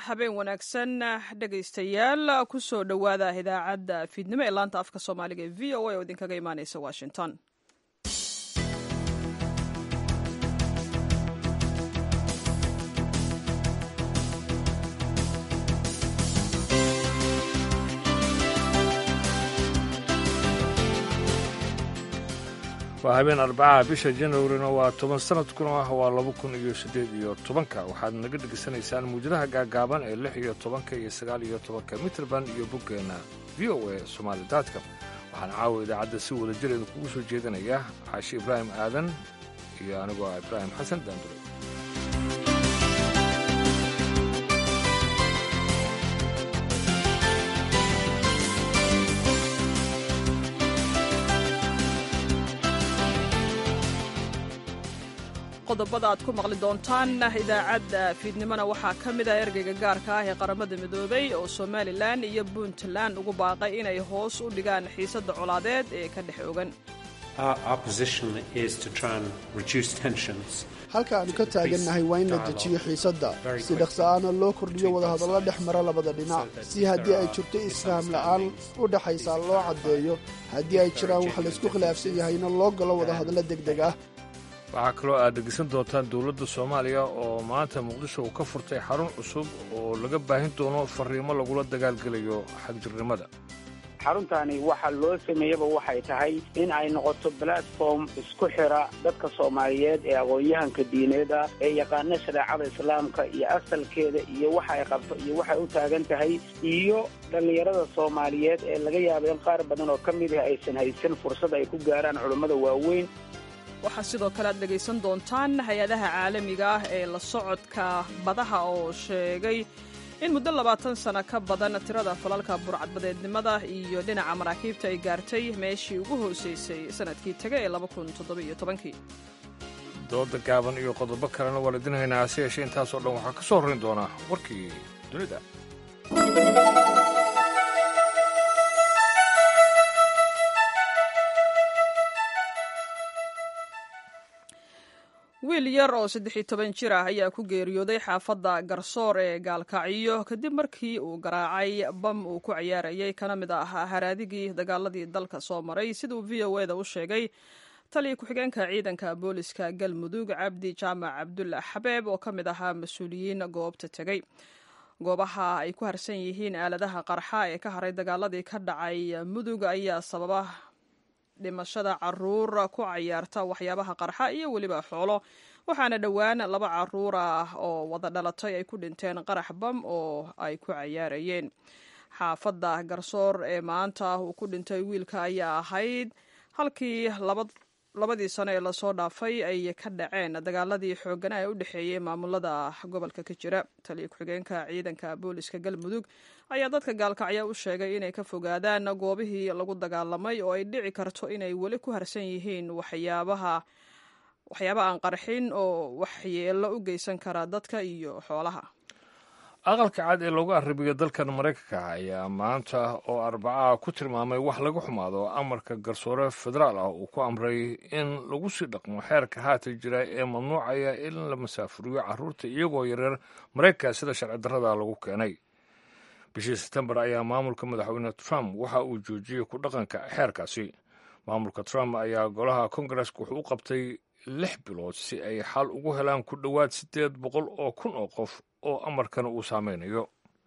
habeen wanaagsan dhegaystayaal ku soo dhowaada idaacadda fiidnimo ee laanta afka soomaaliga ee v o a oo idinkaga imaaneysa washington waa habeen arbacaha bisha janwarina waa toban sanadkuna ah waa laba kun iyo siddeed iyo tobanka waxaad naga dhegaysanaysaan muujadaha gaagaaban ee lix iyo tobanka iyo sagaal iyo tobanka mitrband iyo boggeenna v o a somaali daadka waxaan caawa idaacadda si wada jir idinkugu soo jeedinaya xaashi ibraahim aadan iyo anigoo ah ibraahim xasan daandure qodobada aad ku maqli doontaan idaacadda fiidnimona waxaa ka mid ah ergeyga gaarka ah ee qaramada midoobay oo somalilan iyo puntland ugu baaqay inay hoos u dhigaan xiisadda colaadeed ee ka dhex ogan halka aanu ka taagannahay waa in la dejiyo xiisadda si dhaqsa'aana loo kordhiyo wadahadallo dhex mara labada dhinac si haddii ay jirto isfahm la'aan u dhaxaysaa loo caddeeyo haddii ay jiraan wax laysku khilaafsan yahayna loo galo wadahadallo degdeg ah waxaa kaloo aad dhegeysan doontaan dowladda soomaaliya oo maanta muqdisho uu ka furtay xarun cusub oo laga baahin doono fariimo lagula dagaalgelayo xagjirnimada xaruntaani waxa loo sameeyaba waxay tahay in ay noqoto platform isku xira dadka soomaaliyeed ee aqoon-yahanka diineed ah ee yaqaana shareecada islaamka iyo asalkeeda iyo waxa ay qabto iyo waxay u taagan tahay iyo dhallinyarada soomaaliyeed ee laga yaaba in qaar badan oo ka mid ah aysan haysan fursad ay ku gaaraan culummada waaweyn waxaa sidoo kale aad dhegaysan doontaan hay-adaha caalamiga ah ee la socodka badaha oo sheegay in muddo labaatan sano ka badan tirada falalka burcadbadeednimada iyo dhinaca maraakiibta ay gaartay meeshii ugu hoosaysay sanadkii taga ee labakuntoddobaiyotobankii dooda gaaban iyo qodobo kalena waa laidin haynaa hase yeeshee intaasoo dhan waxaa ka soo horrayn doonaa warkii dunida wiil yar oo saddex iyo toban jir ah ayaa ku geeriyooday xaafadda garsoor ee gaalkacyo kadib markii uu garaacay bam uu ku ciyaarayay kana mid ahaa haraadigii dagaaladii dalka soo maray siduu v o eda u sheegay taliya ku-xigeenka ciidanka booliska galmudug cabdi jaamac cabdulla xabeeb oo ka mid ahaa mas-uuliyiin goobta tegey goobaha ay ku harsan yihiin aaladaha qarxa ee ka haray dagaaladii ka dhacay mudug ayaa sababa dhimashada caruur ku cayaarta waxyaabaha qarxa iyo weliba xoolo waxaana dhowaan laba caruur ah oo wada dhalatay ay ku dhinteen qarax bam oo ay ku cayaarayeen xaafadda garsoor ee maanta uu ku dhintay wiilka ayaa ahayd halkii labadii sano ee lasoo dhaafay ay ka dhaceen dagaaladii xoogana ee u dhexeeyey maamulada gobolka ka jira taliya ku-xigeenka ciidanka booliska galmudug ayaa dadka gaalkacya u sheegay inay ka fogaadaan goobihii lagu dagaalamay oo ay dhici karto inay weli ku harsan yihiin waxyaabaha waxyaaba aan qarxin oo waxyeelo u geysan kara dadka iyo xoolaha aqalka cad ee loogu arribiyo dalkan maraykanka ayaa maanta oo arbacaha ku tilmaamay wax laga xumaado amarka garsoore federaal ah uu ku amray in lagu sii dhaqmo xeerka haata jira ee mamnuucaya in la masaafuriyo carruurta iyagoo yareer maraykanka sida sharci darrada lagu keenay bishii sebtembar ayaa maamulka madaxweyne trump waxa uu joojiyey ku dhaqanka xeerkaasi maamulka trump ayaa golaha kongareska wuxuu u qabtay lix bilood si ay xal ugu helaan ku dhowaad siddeed boqol oo kun oo qof oo amarkana uu saameynayo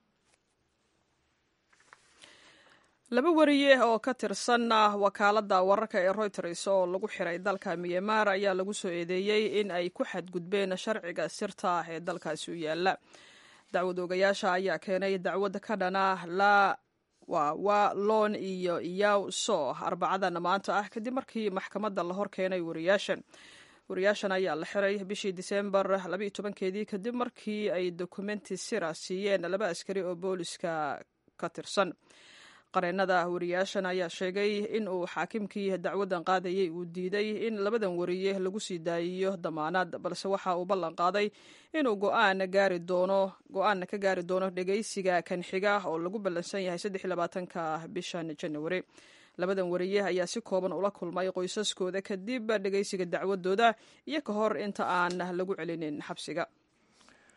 laba wariye oo ka tirsan wakaaladda wararka ee reuters oo lagu xiray dalka myanmar ayaa lagu soo eedeeyey in ay ku xadgudbeen sharciga sirta ah ee dalkaasi u yaala dacwad oogayaasha ayaa keenay dacwad ka dhana la wa lon iyo yaw so arbacadan maanta ah kadib markii maxkamadda la hor keenay wariyaashan wariyaashan ayaa la xiray bishii diseembar labaiyo tobankeedii kadib markii ay dokumenti sira siiyeen laba askari oo booliska ka tirsan qareennada wariyaashan ayaa sheegay in uu xaakimkii dacwaddan qaadayay uu diiday in labadan wariye lagu sii daayiyo damaanad balse waxa uu ballan qaaday inuu go'aan gaari doono go-aanna ka gaari doono dhegaysiga kan xiga oo lagu ballansan yahay saddex iyo labaatanka bishan januari labadan wariye ayaa si kooban ula kulmay qoysaskooda kadib dhegaysiga dacwadooda iyo ka hor inta aan lagu celinin xabsiga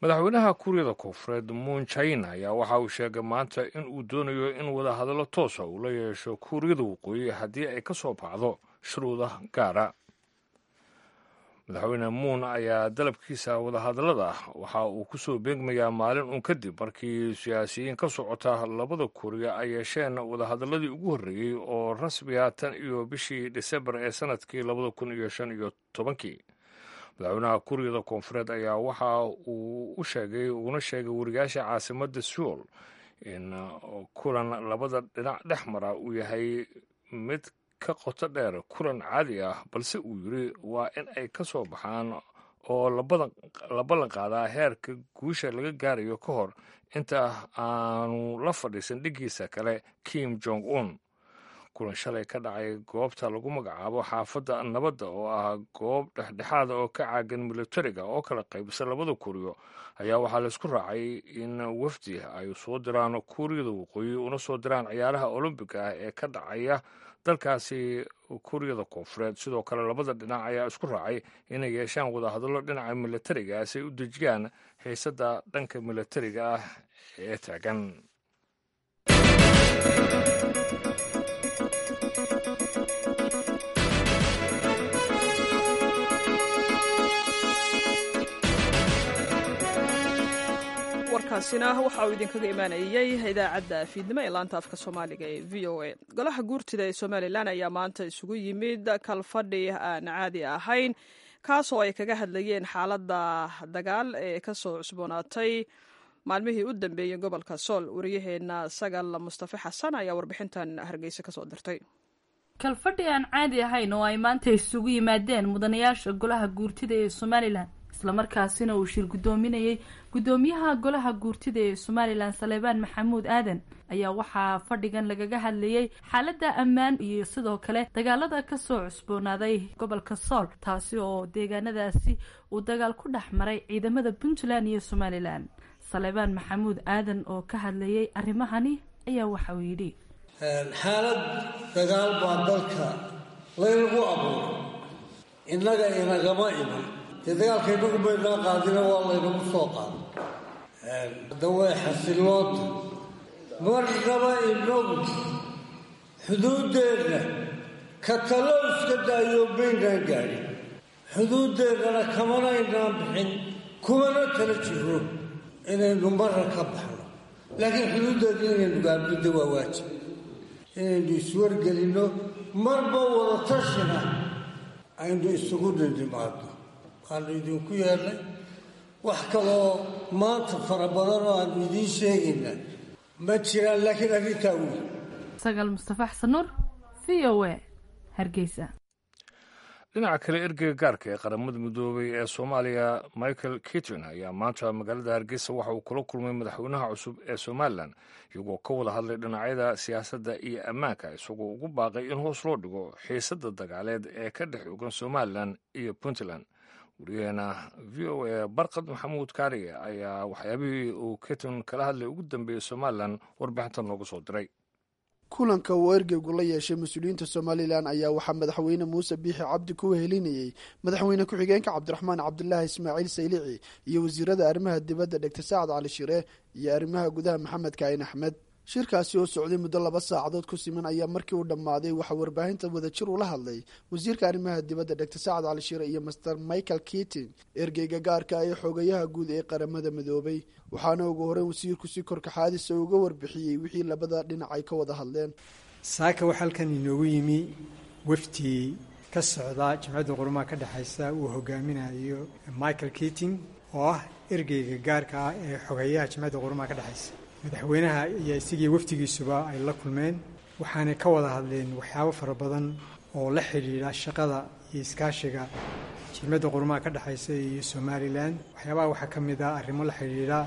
madaxweynaha kuuriyada koonfureed muun jain ayaa waxa uu sheegay maanta in uu doonayo in wadahadallo toosa uu la yeesho kuuriyada waqooyi haddii ay ka soo baxdo shuruuda gaara madaxweyne muun ayaa dalabkiisa wadahadallada waxa uu ku soo beegmayaa maalin uun kadib markii siyaasiyiin ka socota labada kuuriya ay yeesheen wadahadalladii ugu horreeyey oo rasmiga tan iyo bishii disembar ee sanadkii labada kun iyo shan iyo tobankii madaxweynaha kuuriyada koonfureed ayaa waxa uu u sheegay uguna sheegay wariyaasha caasimadda suul in kulan labada dhinac dhex mara uu yahay mid ka qoto dheer kulan caadi ah balse uu yiri waa in ay ka soo baxaan oo la ballan qaadaa heerka guusha laga gaarayo ka hor inta aanu la fadhiisan dhiggiisa kale kim jong un kulan shalay ka dhacay goobta lagu magacaabo xaafadda nabadda oo ah goob dhexdhexaada oo ka caagan militariga oo kala qaybisa labada kuuriyo ayaa waxaa laysku raacay in wafdi ay soo diraan kuuriyada waqooyi una soo diraan ciyaaraha olombiga ah ee ka dhacaya dalkaasi kuuriyada koonfureed sidoo kale labada dhinac ayaa isku raacay inay yeeshaan wadahadallo dhinaca militariga si ay u dejiyaan xiisadda dhanka militariga ah ee taagan warkaasina waxa uu idinkaga imaanayey idaacadda fiidnimo ee laanta afka soomaaliga ee v o a golaha guurtida ee somalilan ayaa maanta isugu yimid kalfadhi aan caadi ahayn kaasoo ay kaga hadlayeen xaaladda dagaal ee kasoo cusboonaatay maalmihii u dambeeyey gobolka sool wariyaheenna sagal mustafe xasan ayaa warbixintan hargeysa kasoo dirtay kalfadhi aan caadi ahayn oo ay maanta isugu yimaadeen mudanayaasha golaha guurtida ee somalilan islamarkaasina uu shir guddoominayey guddoomiyaha golaha guurtida ee somalilan saleebaan maxamuud aadan ayaa waxaa fadhigan lagaga hadlayey xaaladda ammaan iyo sidoo kale dagaalada kasoo cusboonaaday gobolka sool taasi oo deegaanadaasi uu dagaal ku dhex maray ciidamada puntland iyo somalilan saleebaan maxamuud aadan oo ka hadlayey arrimahani ayaa waxa uu yidhi xaalad dagaal baa dalka laynagu abuuray innaga inagama iman dee dagaalka inagu baynaa qaadina waa laynagu soo qaaday hadda way xasiloonta marnaba inagu xuduuddeenna ka talo iska daayo maynaan gaadhin xuduuddeennana kamanaynaan bixin kumana tala jiro inaynu marra ka baxno laakiin xuduuddeedna inaynu gaabidda waa waajib inaynu iswargelinno marba wada tashina aynu isugu dhindhimaadno waanu idinku yeernay wax kaloo maanta fara badan oo aanu idiin sheegayna ma jiraan laakiin arrintaa wey sagaal mustafa xasan nuur v o a hargeysa dhinaca kale ergeyga gaarka ee qaramada midoobay ee soomaaliya michael kitton ayaa maanta magaalada hargeysa waxa uu kula kulmay madaxweynaha cusub ee somalilan iyagoo ka wada hadlay dhinacyada siyaasadda iyo ammaanka isagoo ugu baaqay in hoos loo dhigo xiisadda dagaaleed ee ka dhex ogan somalilan iyo puntland wariyaheena v o a barkad maxamuud kaariye ayaa waxyaabihii uu kitton kala hadlay ugu dambeeyey somalilan warbixinta noogu soo diray kulanka uu ergeygu la yeeshay mas-uuliyiinta somalilan ayaa waxaa madaxweyne muuse biixi cabdi ku wehelinayey madaxweyne ku-xigeenka cabdiraxmaan cabdulaahi ismaaciil saylici iyo wasiirada arrimaha dibadda dhegta sacad cali shire iyo arrimaha gudaha maxamed kaayin axmed shirkaasi oo socday muddo laba saacadood ku siman ayaa markii uu dhammaaday waxaa warbaahinta wadajir ula hadlay wasiirka arrimaha dibadda dhegta sacad cali shire iyo master michael keating ergeyga gaarka ee xoogayaha guud ee qaramada midoobay waxaana ugu horey wasiirku si korkaxaadisa uga warbixiyey wixii labada dhinac ay ka wada hadleen saaka waxaa halkan inoogu yimi wafdi ka socda jimcadda qurumaha ka dhexaysa uu hogaaminayo michael keating oo ah ergeyga gaarka ah ee xogeeyaha jimcadda qurumaha ka dhexaysa madaxweynaha iyo isigii wafdigiisuba ay la kulmeen waxaanay ka wada hadleen waxyaabo fara badan oo la xidhiidha shaqada iyo iskaashiga jimcadda qurumaha ka dhexaysa iyo somalilan waxyaabaha waxaa ka mid ah arrimo la xidhiidha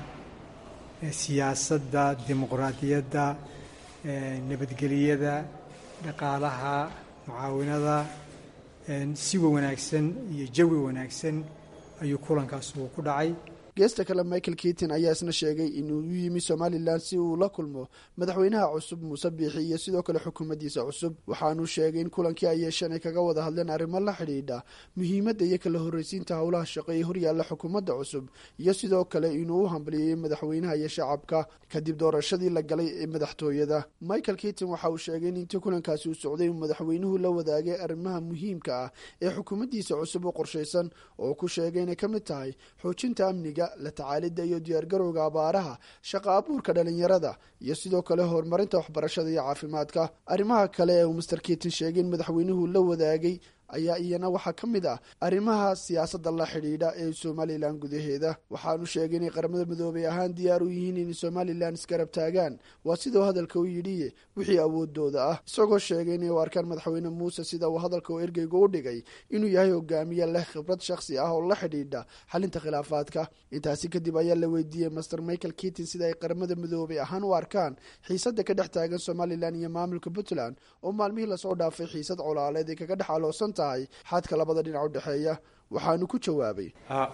siyaasadda dimuqraadiyadda nabadgeliyada dhaqaalaha mucaawinada siwa wanaagsan iyo jawi wanaagsan ayuu kulankaas uu ku dhacay geesta kale michael kitin ayaa isna sheegay inuu u yimi somalilan si uu la kulmo madaxweynaha cusub muuse biixi iyo sidoo kale xukuumaddiisa cusub waxaanuu sheegay in kulankii ay yeesheen ay kaga wada hadleen arrimo la xidhiidha muhiimadda iyo kala horreysiinta howlaha shaqo ee horyaalla xukuumadda cusub iyo sidoo kale inuu u hambaliyeyey madaxweynaha iyo shacabka kadib doorashadii la galay ee madaxtooyada michael kitin waxa uu sheegay in intii kulankaasi uu socday uu madaxweynuhu la wadaagay arrimaha muhiimka ah ee xukuumaddiisa cusub u qorshaysan oo ku sheegay inay ka mid tahay xoojinta amniga la tacaalidda iyo diyaargarowga abaaraha shaqa abuurka dhalinyarada iyo sidoo kale horumarinta waxbarashada iyo caafimaadka arrimaha kale ee uu master kitin sheegay in madaxweynuhu la wadaagay ayaa iyana waxaa ka mid ah arrimaha siyaasadda la xidhiidha ee somalilan gudaheeda waxaanu sheegay inay qaramada midoobay ahaan diyaar u yihiin inay somalilan isgarab taagaan waa sidau hadalka u yidhi wixii awoodooda ah isagoo sheegay inay u arkaan madaxweyne muuse sida uu hadalka u ergeyga u dhigay inuu yahay hogaamiye leh khibrad shakhsi ah oo la xidhiidha xalinta khilaafaadka intaasi kadib ayaa la weydiiyey master michael kitin sida ay qaramada midoobay ahaan u arkaan xiisadda ka dhex taagan somalilan iyo maamulka puntland oo maalmihii lasoo dhaafay xiisad colaaleed ay kaga dhex aloosan tahay xadka labada dhinac u dhexeeya waxaanu ku jawaabay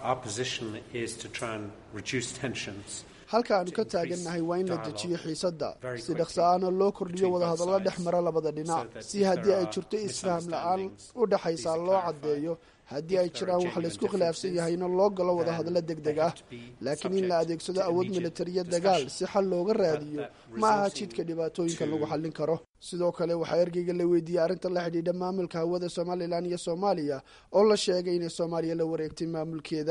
halka aanu ka taagannahay waa in la dejiyo xiisadda si dhaqsa-aana loo kordhiyo wadahadallo dhex mara labada dhinac si haddii ay jirto isfaham la-aan u dhexaysaa loo caddeeyo haddii ay jiraan wax laysku khilaafsan yahayna loo galo wadahadallo deg deg ah laakiin in la adeegsado awood militariya dagaal si xal looga raadiyo ma aha jidka dhibaatooyinka lagu xallin karo sidoo kale waxaa ergeyga la weydiiyey arrinta la xidhiidha maamulka hawada somalilan iyo soomaaliya oo la sheegay inay soomaaliya la wareegtay maamulkeeda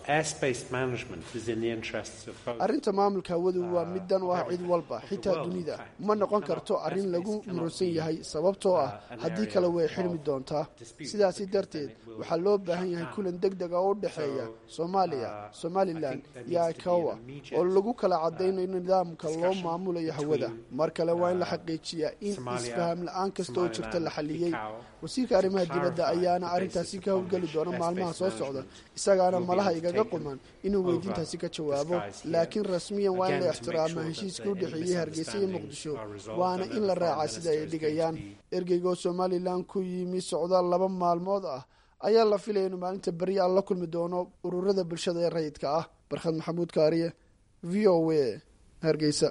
arrinta maamulka hawadu waa mid dan u ah cid walba xitaa dunida ma noqon karto arrin lagu muransan yahay sababtoo ah haddii kale way xidhmi doontaa sidaasi darteed waxaa loo baahan yahay kulan deg deg a oo u dhexeeya soomaaliya somalilan iyo ikawa oo lagu kala cadaynayo nidaamka loo maamulayo hawada mar kale waa in la xaqiijiyaa in isfaham la-aan kasta oo jirta la xaliyey wasiirka arrimaha dibadda ayaana arrintaasi ka howlgeli doona maalmaha soo socda isagaana malaha igaga quman inuu weydiintaasi ka jawaabo laakiin rasmiyan waa in la ixtiraamaa heshiiskii u dhexeeyey hargeysa iyo muqdisho waana in la raacaa sida ay dhigayaan ergeyga oo somalilan ku yimi socdaal laba maalmood ah ayaa la filaya inuu maalinta beri aan la kulmi doono ururada bulshada ee rayidka ah barkhad maxamuud kaariye v o a hargeysa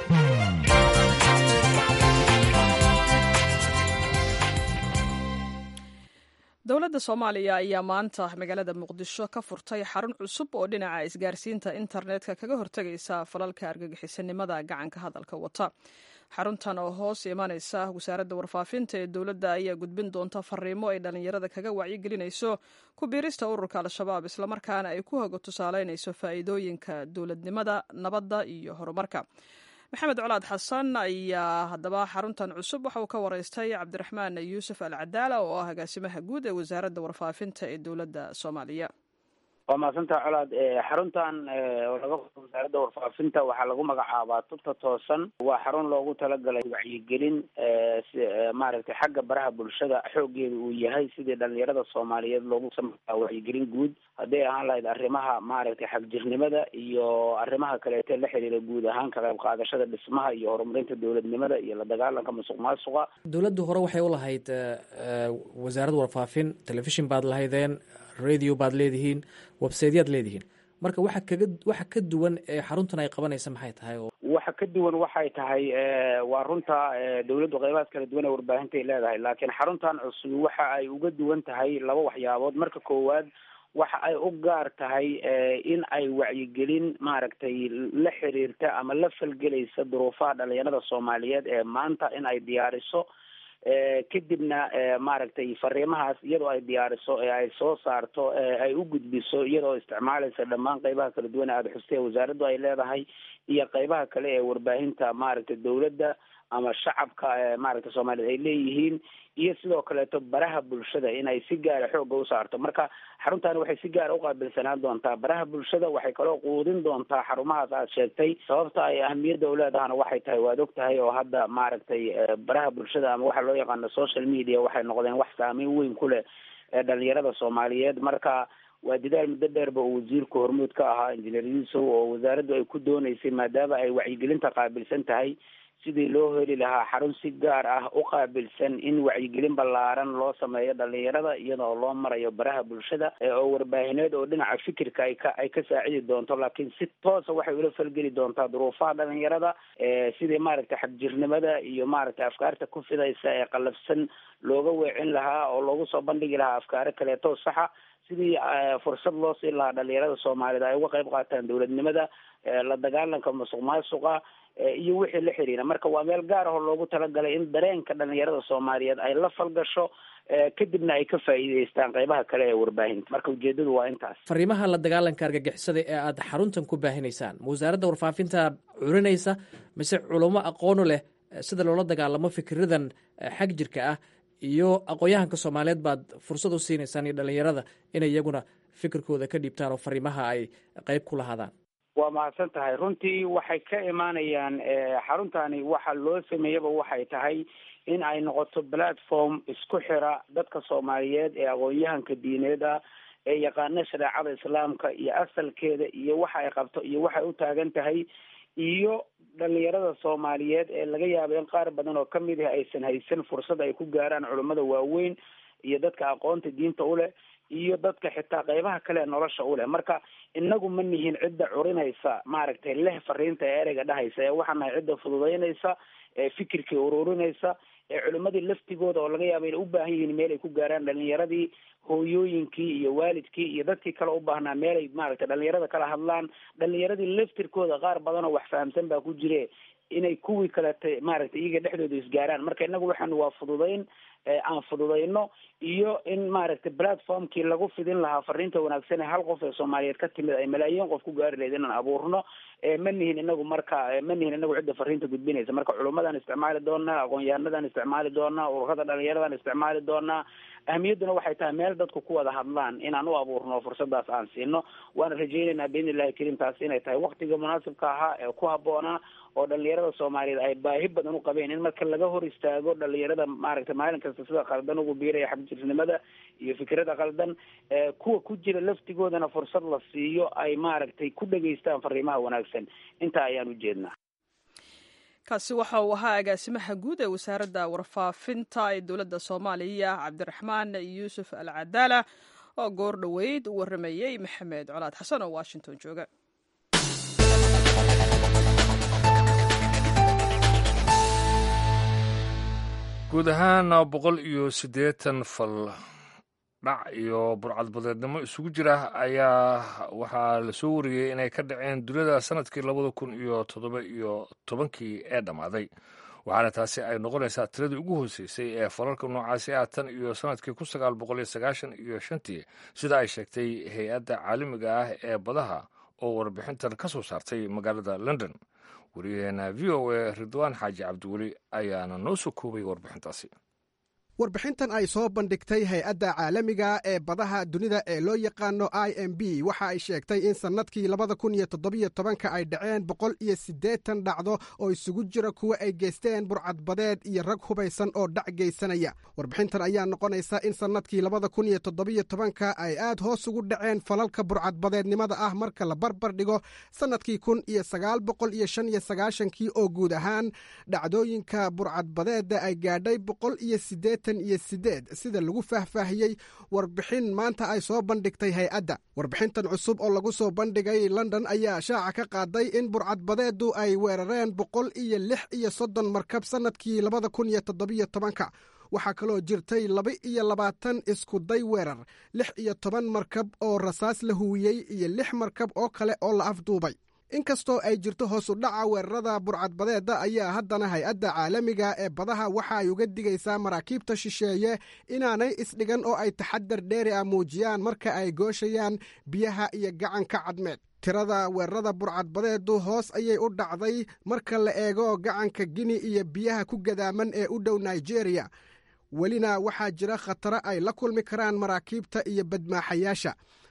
dowladda soomaaliya ayaa maanta magaalada muqdisho ka furtay xarun cusub oo dhinaca isgaarsiinta internetka kaga hortegaysa falalka argagixisanimada gacanka hadalka wata xaruntan oo hoos imanaysa wasaaradda warfaafinta ee dowladda ayaa gudbin doonta fariimo ay dhallinyarada kaga wacyigelinayso ku biirista ururka al-shabaab islamarkaana ay ku hoga tusaaleynayso faa'iidooyinka dowladnimada nabadda iyo horumarka maxamed colaad xasan ayaa haddaba xaruntan cusub waxa uu ka wareystay cabdiraxmaan yuusuf al cadaala oo ah agaasimaha guud ee wasaaradda warfaafinta ee dowladda soomaaliya waa mahadsantaha colaad xaruntan oo laga qoro wasaaradda warfaafinta waxaa lagu magacaabaa tubta toosan waa xarun loogu talagalay wacyigelin maaragtay xagga baraha bulshada xoogeeda uu yahay sidii dhalinyarada soomaaliyeed loogu sameyaa wacyigelin guud hadday ahaan lahayd arrimaha maaragtay xagjirnimada iyo arrimaha kaleete la xiriira guud ahaan ka qayb qaadashada dhismaha iyo horumarinta dowladnimada iyo la dagaalanka musuq maasuqa dowladdu hore waxay u lahayd wasaaradda warfaafin telefishin baad lahaydeen radio baad leedihiin websaytyaad leedihiin marka waxa kaga waxa ka duwan ee xaruntan ay qabanaysa maxay tahay oo waxa ka duwan waxay tahay waa runta dowladdu qeybahaas kala duwan ee warbaahintaay leedahay laakiin xaruntan cusub waxa ay uga duwan tahay laba waxyaabood marka koowaad waxa ay u gaar tahay in ay wacyigelin maaragtay la xiriirta ama la falgelaysa duruufaha dhalinyarada soomaaliyeed ee maanta in ay diyaariso kadibna maaragtay fariimahaas iyadoo ay diyaariso ee ay soo saarto ay u gudbiso iyadoo isticmaalaysa dhammaan qeybaha kala duwan ee aada xustee wasaaraddu ay leedahay iyo qeybaha kale ee warbaahinta maaragtay dowladda ama shacabka maaragtay soomaaliyeed ay leeyihiin iyo sidoo kaleeto baraha bulshada inay si gaara xoogga u saarto marka xaruntaani waxay si gaara uqaabilsanaan doontaa baraha bulshada waxay kaloo quudin doontaa xarumahaas aad sheegtay sababta ay ahamiyadda uleedahana waxay tahay waad og tahay oo hadda maaragtay baraha bulshada ama waxa loo yaqaano social media waxay noqdeen wax saameyn weyn ku leh dhalinyarada soomaaliyeed marka waa dadaal muddo dheerba uu wasiirku hormuud ka ahaa injineer yuusuf oo wasaaraddu ay ku dooneysay maadaama ay wacyigelinta qaabilsan tahay sidii loo heli lahaa xarun si gaar ah u qaabilsan in wacyigelin ballaaran loo sameeyo dhalinyarada iyadoo loo marayo baraha bulshada oo warbaahineed oo dhinaca fikirka ay ka ay ka saacidi doonto laakiin si toosa waxay ula falgeli doontaa duruufaha dhalinyarada sidii maaragtay xagjirnimada iyo maaragtay afkaarta ku fidaysa ee qalafsan looga weecin lahaa oo loogu soo bandhigi lahaa afkaaro kaleeto saxa sidii fursad loo siin lahaa dhalinyarada soomaaliyed ay uga qayb qaataan dowladnimada la dagaalanka musuq maasuqa iyo wixii la xiriira marka waa meel gaar ahoo loogu talagalay in dareenka dhalinyarada soomaaliyeed ay la falgasho kadibna ay ka faa'iideystaan qeybaha kale ee warbaahinta marka ujeedadu waa intaas fariimaha la dagaalanka argagixisada ee aad xaruntan ku baahinaysaan ma wasaaradda warfaafinta curinaysa mise culamo aqoonu leh sida loola dagaalamo fikiradan xag jirka ah iyo aqoon-yahanka soomaaliyeed baad fursad u siinaysaan iyo dhalinyarada inay iyaguna fikirkooda ka dhiibtaan oo fariimaha ay qeyb ku lahaadaan waa mahadsan tahay runtii waxay ka imaanayaan xaruntani waxa loo sameeyaba waxay tahay in ay noqoto platform isku xira dadka soomaaliyeed ee aqoon-yahanka diineed ah ee yaqaana shareecada islaamka iyo asalkeeda iyo waxa ay qabto iyo waxay u taagan tahay iyo dhalinyarada soomaaliyeed ee laga yaabo in qaar badan oo kamid ah aysan haysan fursad ay ku gaaraan culummada waaweyn iyo dadka aqoonta diinta u leh iyo dadka xitaa qeybaha kale ee nolosha u leh marka inagu ma nihin cidda curinaysa maaragtay leh fariinta ee ereyga dhahaysa ee waxaan nahay cidda fududeynaysa ee fikirkii ururinaysa ee culimadii laftigooda oo laga yaaba inay u baahan yihiin meel ay ku gaaraan dhalinyaradii hooyooyinkii iyo waalidkii iyo dadkii kale u baahnaa meel ay maaragtay dhalinyarada kala hadlaan dhalinyaradii laftirkooda qaar badan oo wax fahamsan baa ku jire inay kuwii kaleta maaragtay iyaga dhexdooda isgaaraan marka inagu waxaan waa fududeyn aan fududeyno iyo in maaragtay platformkii lagu fidin lahaa fariinta wanaagsan ee hal qof ee soomaaliyeed ka timid ay malaayiin qof ku gaari lahayd inaan abuurno ma nihin inagu marka ma nihin inagu cidda fariinta gudbinaysa marka culummadaan isticmaali doonaa aqoon-yahanadaan isticmaali doonaa ururada dhalinyaradan isticmaali doonaa ahamiyadduna waxay tahay meel dadku ku wada hadlaan inaan u abuurno fursadaas aan siino waana rajaynaynaa biidni illahi kariim taasi inay tahay waktiga munaasibka ahaa ee ku habboonaa oo dhalinyarada soomaaliyeed ay baahi badan u qabeen in marka laga hor istaago dhalinyarada maaragtay maalin kasta sida qaldan ugu biiraya xagjirnimada iyo fikrada qaldan kuwa ku jira laftigoodana fursad la siiyo ay maaragtay ku dhegaystaan fariimaha wanaagsan intaa ayaan ujeednaa kaasi waxa uu ahaa agaasimaha guud ee wasaaradda warfaafinta ee dowladda soomaaliya cabdiraxmaan yuusuf al cadaala oo goor dhoweyd u waramayey maxamed colaad xasan oo washington jooga guud ahaan boqol iyo siddeetan fal dhac iyo burcadbadeednimo isugu jira ayaa waxaa lasoo wariyey inay ka dhaceen dunida sanadkii labada kun iyo toddoba iyo tobankii ee dhammaaday waxaana taasi ay noqonaysaa tiradii ugu hooseysay ee falalka noocaasi ah tan iyo sanadkii kun sagaal boqol iyo sagaashan iyo shantii sida ay sheegtay hay-adda caalamiga ah ee badaha oo warbixintan ka soo saartay magaalada london wariyaheena v o a ridwaan xaaji cabdiweli ayaana noo soo koobay warbixintaasi warbixintan ay soo bandhigtay hay-adda caalamiga ee badaha dunida ee loo yaqaano i m b waxa ay sheegtay in sannadkii labada kun iyo toddobiyo tobanka ay dhaceen boqol iyo siddeetan dhacdo oo isugu jira kuwa ay geysteen burcadbadeed iyo rag hubaysan oo dhac geysanaya warbixintan ayaa noqonaysa in sannadkii labada kun iyo toddobiyo tobanka ay aad hoos ugu dhaceen falalka burcadbadeednimada ah marka la barbar dhigo sannadkii kun iyo sagaal boqol iyo shan iyo sagaashankii oo guud ahaan dhacdooyinka burcadbadeedda ay gaadhay boqol iyo siddeetan iyo sideed sida lagu faahfaahiyey warbixin maanta ay soo bandhigtay hay-adda warbixintan cusub oo lagu soo bandhigay london ayaa shaaca ka qaaday in burcadbadeedu ay weerareen boqol iyo lix iyo soddon markab sannadkii labada kun iyo toddobiyo tobanka waxaa kaloo jirtay laba iyo labaatan iskuday weerar lix iyo toban markab oo rasaas la huwiyey iyo lix markab oo kale oo la afduubay inkastoo ay jirto hoos u dhaca weerarada burcadbadeedda ayaa haddana hay-adda caalamiga ee badaha waxa ay uga digaysaa maraakiibta shisheeye inaanay isdhigan oo ay taxadar dheeri ah muujiyaan marka ay gooshayaan biyaha iyo gacanka cadmeed tirada weerarada burcadbadeedu hoos ayay u dhacday marka la eego gacanka gini iyo biyaha ku gadaaman ee u dhow nigeria welina waxaa jira khataro ay la kulmi karaan maraakiibta iyo badmaaxayaasha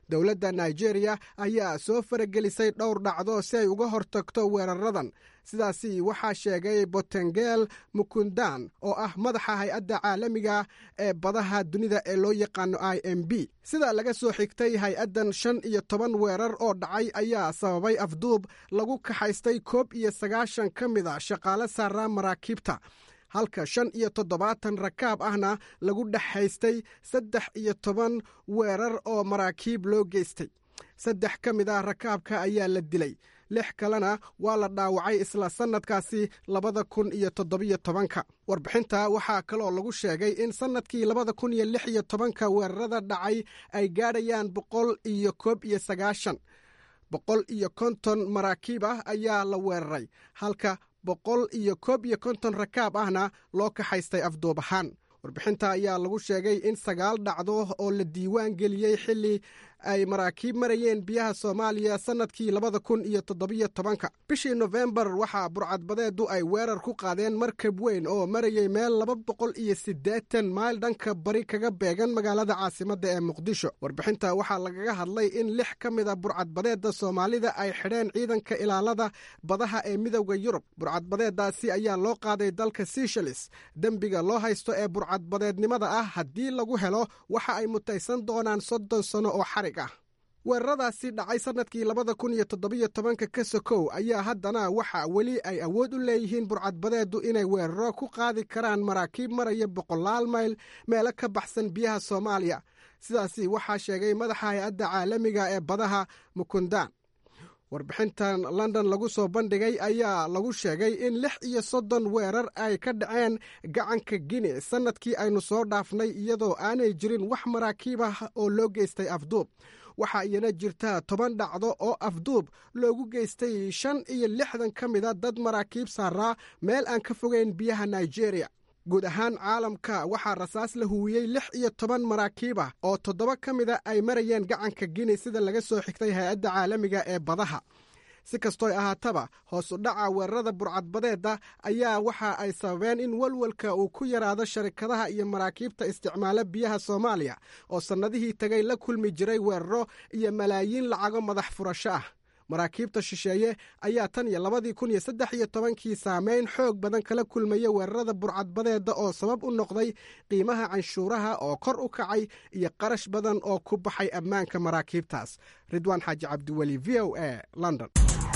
dowladda nigeria ayaa soo faragelisay dhowr dhacdo si ay uga hortagto weeraradan sidaasi waxaa sheegay botengel mukundan oo ah madaxa hay-adda caalamiga ee badaha dunida ee loo yaqaano i m b sida laga soo xigtay hay-addan shan iyo toban weerar oo dhacay ayaa sababay afduub lagu kaxaystay koob iyo sagaashan ka mid a shaqaale saaraa maraakiibta halka shan iyo toddobaatan rakaab ahna lagu dhexaystay saddex iyo toban weerar oo maraakiib loo geystay saddex ka mid ah rakaabka ayaa la dilay lix kalena waa la dhaawacay isla sannadkaasi labada kun iyo toddobiyo tobanka warbixinta waxaa kaloo lagu sheegay in sannadkii labada kun iyo lix iyo tobanka weerarada dhacay ay gaadhayaan boqol iyo koob iyo sagaashan boqol iyo konton maraakiib ah ayaa la weeraray halka boqol iyo koob iyo konton rakaab ahna loo kaxaystay afduub ahaan warbixinta ayaa lagu sheegay in sagaal dhacdo oo la diiwaan geliyey xilli ay maraakiib marayeen biyaha soomaaliya sannadkii labada kun iyo toddobiyo tobanka bishii nofembar waxaa burcadbadeedu ay weerar ku qaadeen markab weyn oo marayay meel laba boqol iyo siddeetan mayl dhanka bari kaga beegan magaalada caasimadda ee muqdisho warbixinta waxaa lagaga hadlay in lix ka mid a burcadbadeedda soomaalida ay xidheen ciidanka ilaalada badaha ee midowda yurub burcadbadeeddaasi ayaa loo qaaday dalka seshalis dembiga loo haysto ee burcadbadeednimada ah haddii lagu helo waxa ay mutaysan doonaan soddon sano oo xarig weeraradaasi dhacay sannadkii labada kun iyo toddobiyo tobanka ka sokow ayaa haddana waxa weli ay awood u leeyihiin burcadbadeedu inay weeraro ku qaadi karaan maraakiib maraya boqolaal mayl meelo ka baxsan biyaha soomaaliya sidaasi waxaa sheegay madaxa hay-adda caalamiga ee badaha mukundaan warbixintan london lagu soo bandhigay ayaa lagu sheegay in lix iyo soddon weerar ay ka dhaceen gacanka guine sannadkii aynu soo dhaafnay iyadoo aanay jirin wax maraakiib ah oo loo geystay afduub waxaa iyana jirta toban dhacdo oo afduub loogu geystay shan iyo lixdan ka mida dad maraakiib saaraa meel aan ka fogeyn biyaha nigeria guud ahaan caalamka waxaa rasaas la huwiyey lix iyo toban maraakiib ah oo toddoba ka mida ay marayeen gacanka guine sida laga soo xigtay hay-adda caalamiga ee badaha si kastooy ahaataba hoos u dhaca weerarada burcadbadeedda ayaa waxa ay sababeen in walwalka uu ku yaraado sharikadaha iyo maraakiibta isticmaala biyaha soomaaliya oo sannadihii tegay la kulmi jiray weeraro iyo malaayiin lacago madax furasho ah maraakiibta shisheeye ayaa tan iyo labadii kun iyo saddex iyo tobankii saameyn xoog badan kala kulmaya weerarada burcadbadeedda oo sabab u noqday qiimaha canshuuraha oo kor u kacay iyo qarash badan oo ku baxay ammaanka maraakiibtaas ridwaan xaaji cabdiweli v o a london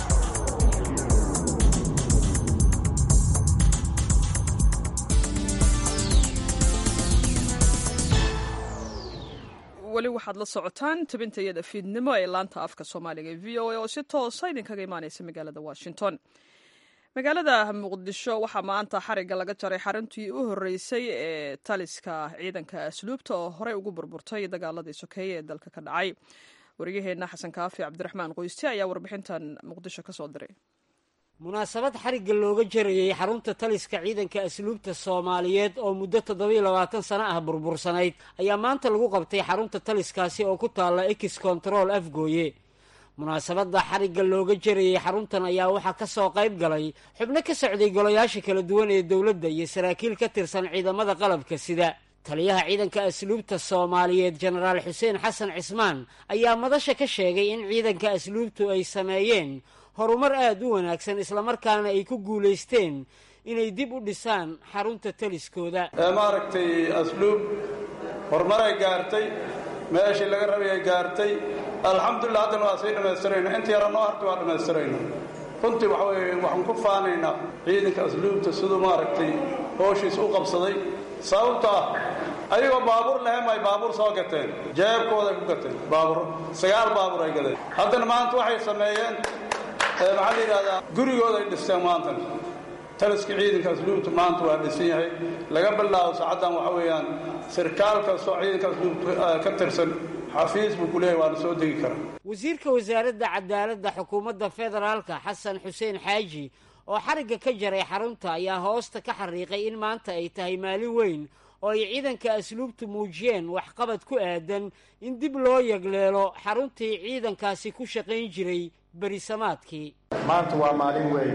weli waxaad la socotaan tabinta iyada fiidnimo ee laanta afka soomaaliga ee v o a oo si toosa idinkaga imaaneysa magaalada washington magaalada muqdisho waxaa maanta xarigga laga jaray xaruntii u horeysay ee taliska ciidanka asluubta oo horey ugu burburtay dagaaladii sokeeye ee dalka ka dhacay wariyaheenna xasan kaafi cabdiraxmaan qoyste ayaa warbixintan muqdisho kasoo diray munaasabad xarigga looga jarayey xarunta taliska ciidanka asluubta soomaaliyeed oo muddo toddobiyo labaatan sano ah burbursanayd ayaa maanta lagu qabtay xarunta taliskaasi oo ku taalla ex control afgooye munaasabadda xarigga looga jarayey xaruntan ayaa waxaa ka soo qayb galay xubno ka socday golayaasha kala duwan ee dowladda iyo saraakiil ka tirsan ciidamada qalabka sida taliyaha ciidanka asluubta soomaaliyeed jenaraal xuseen xasan cismaan ayaa madasha ka sheegay in ciidanka asluubtu ay sameeyeen horumar aada u wanaagsan islamarkaana ay ku guulaysteen inay dib u dhisaan xarunta taliskooda maaragtay asluub horumaray gaartay meeshii laga rabay ay gaartay alxamdulilah haddana waa sii dhammaystirayna inta yara noo harta waa dhammaystirayna runtii waxa weye waxaan ku faanaynaa ciidanka asluubta siduu maaragtay hooshiis u qabsaday sababto ah ayagoo baabuur lahem ay baabuur soo gateen jeebkooday ku gateen baabuur sagaal baabuur ay gadeen haddana maanta waxay sameeyeen maxaa la yidhahdaa gurigooda ay dhisteen maantan taliskii ciidanka asluubta maanta waa dhisan yahay laga bilaabo saacaddan waxa weeyaan sirkaal kastoo ciidanka asluubta ka tirsan xafiis buu ku leeyahy waana soo degi karaa wasiirka wasaaradda cadaaladda xukuumadda federaalka xasan xuseen xaaji oo xarigga ka jaray xarunta ayaa hoosta ka xariiqay in maanta ay tahay maalin weyn oo ay ciidanka asluubtu muujiyeen waxqabad ku aadan in dib loo yagleelo xaruntii ciidankaasi ku shaqayn jiray berisamaadkii maanta waa maalin weyn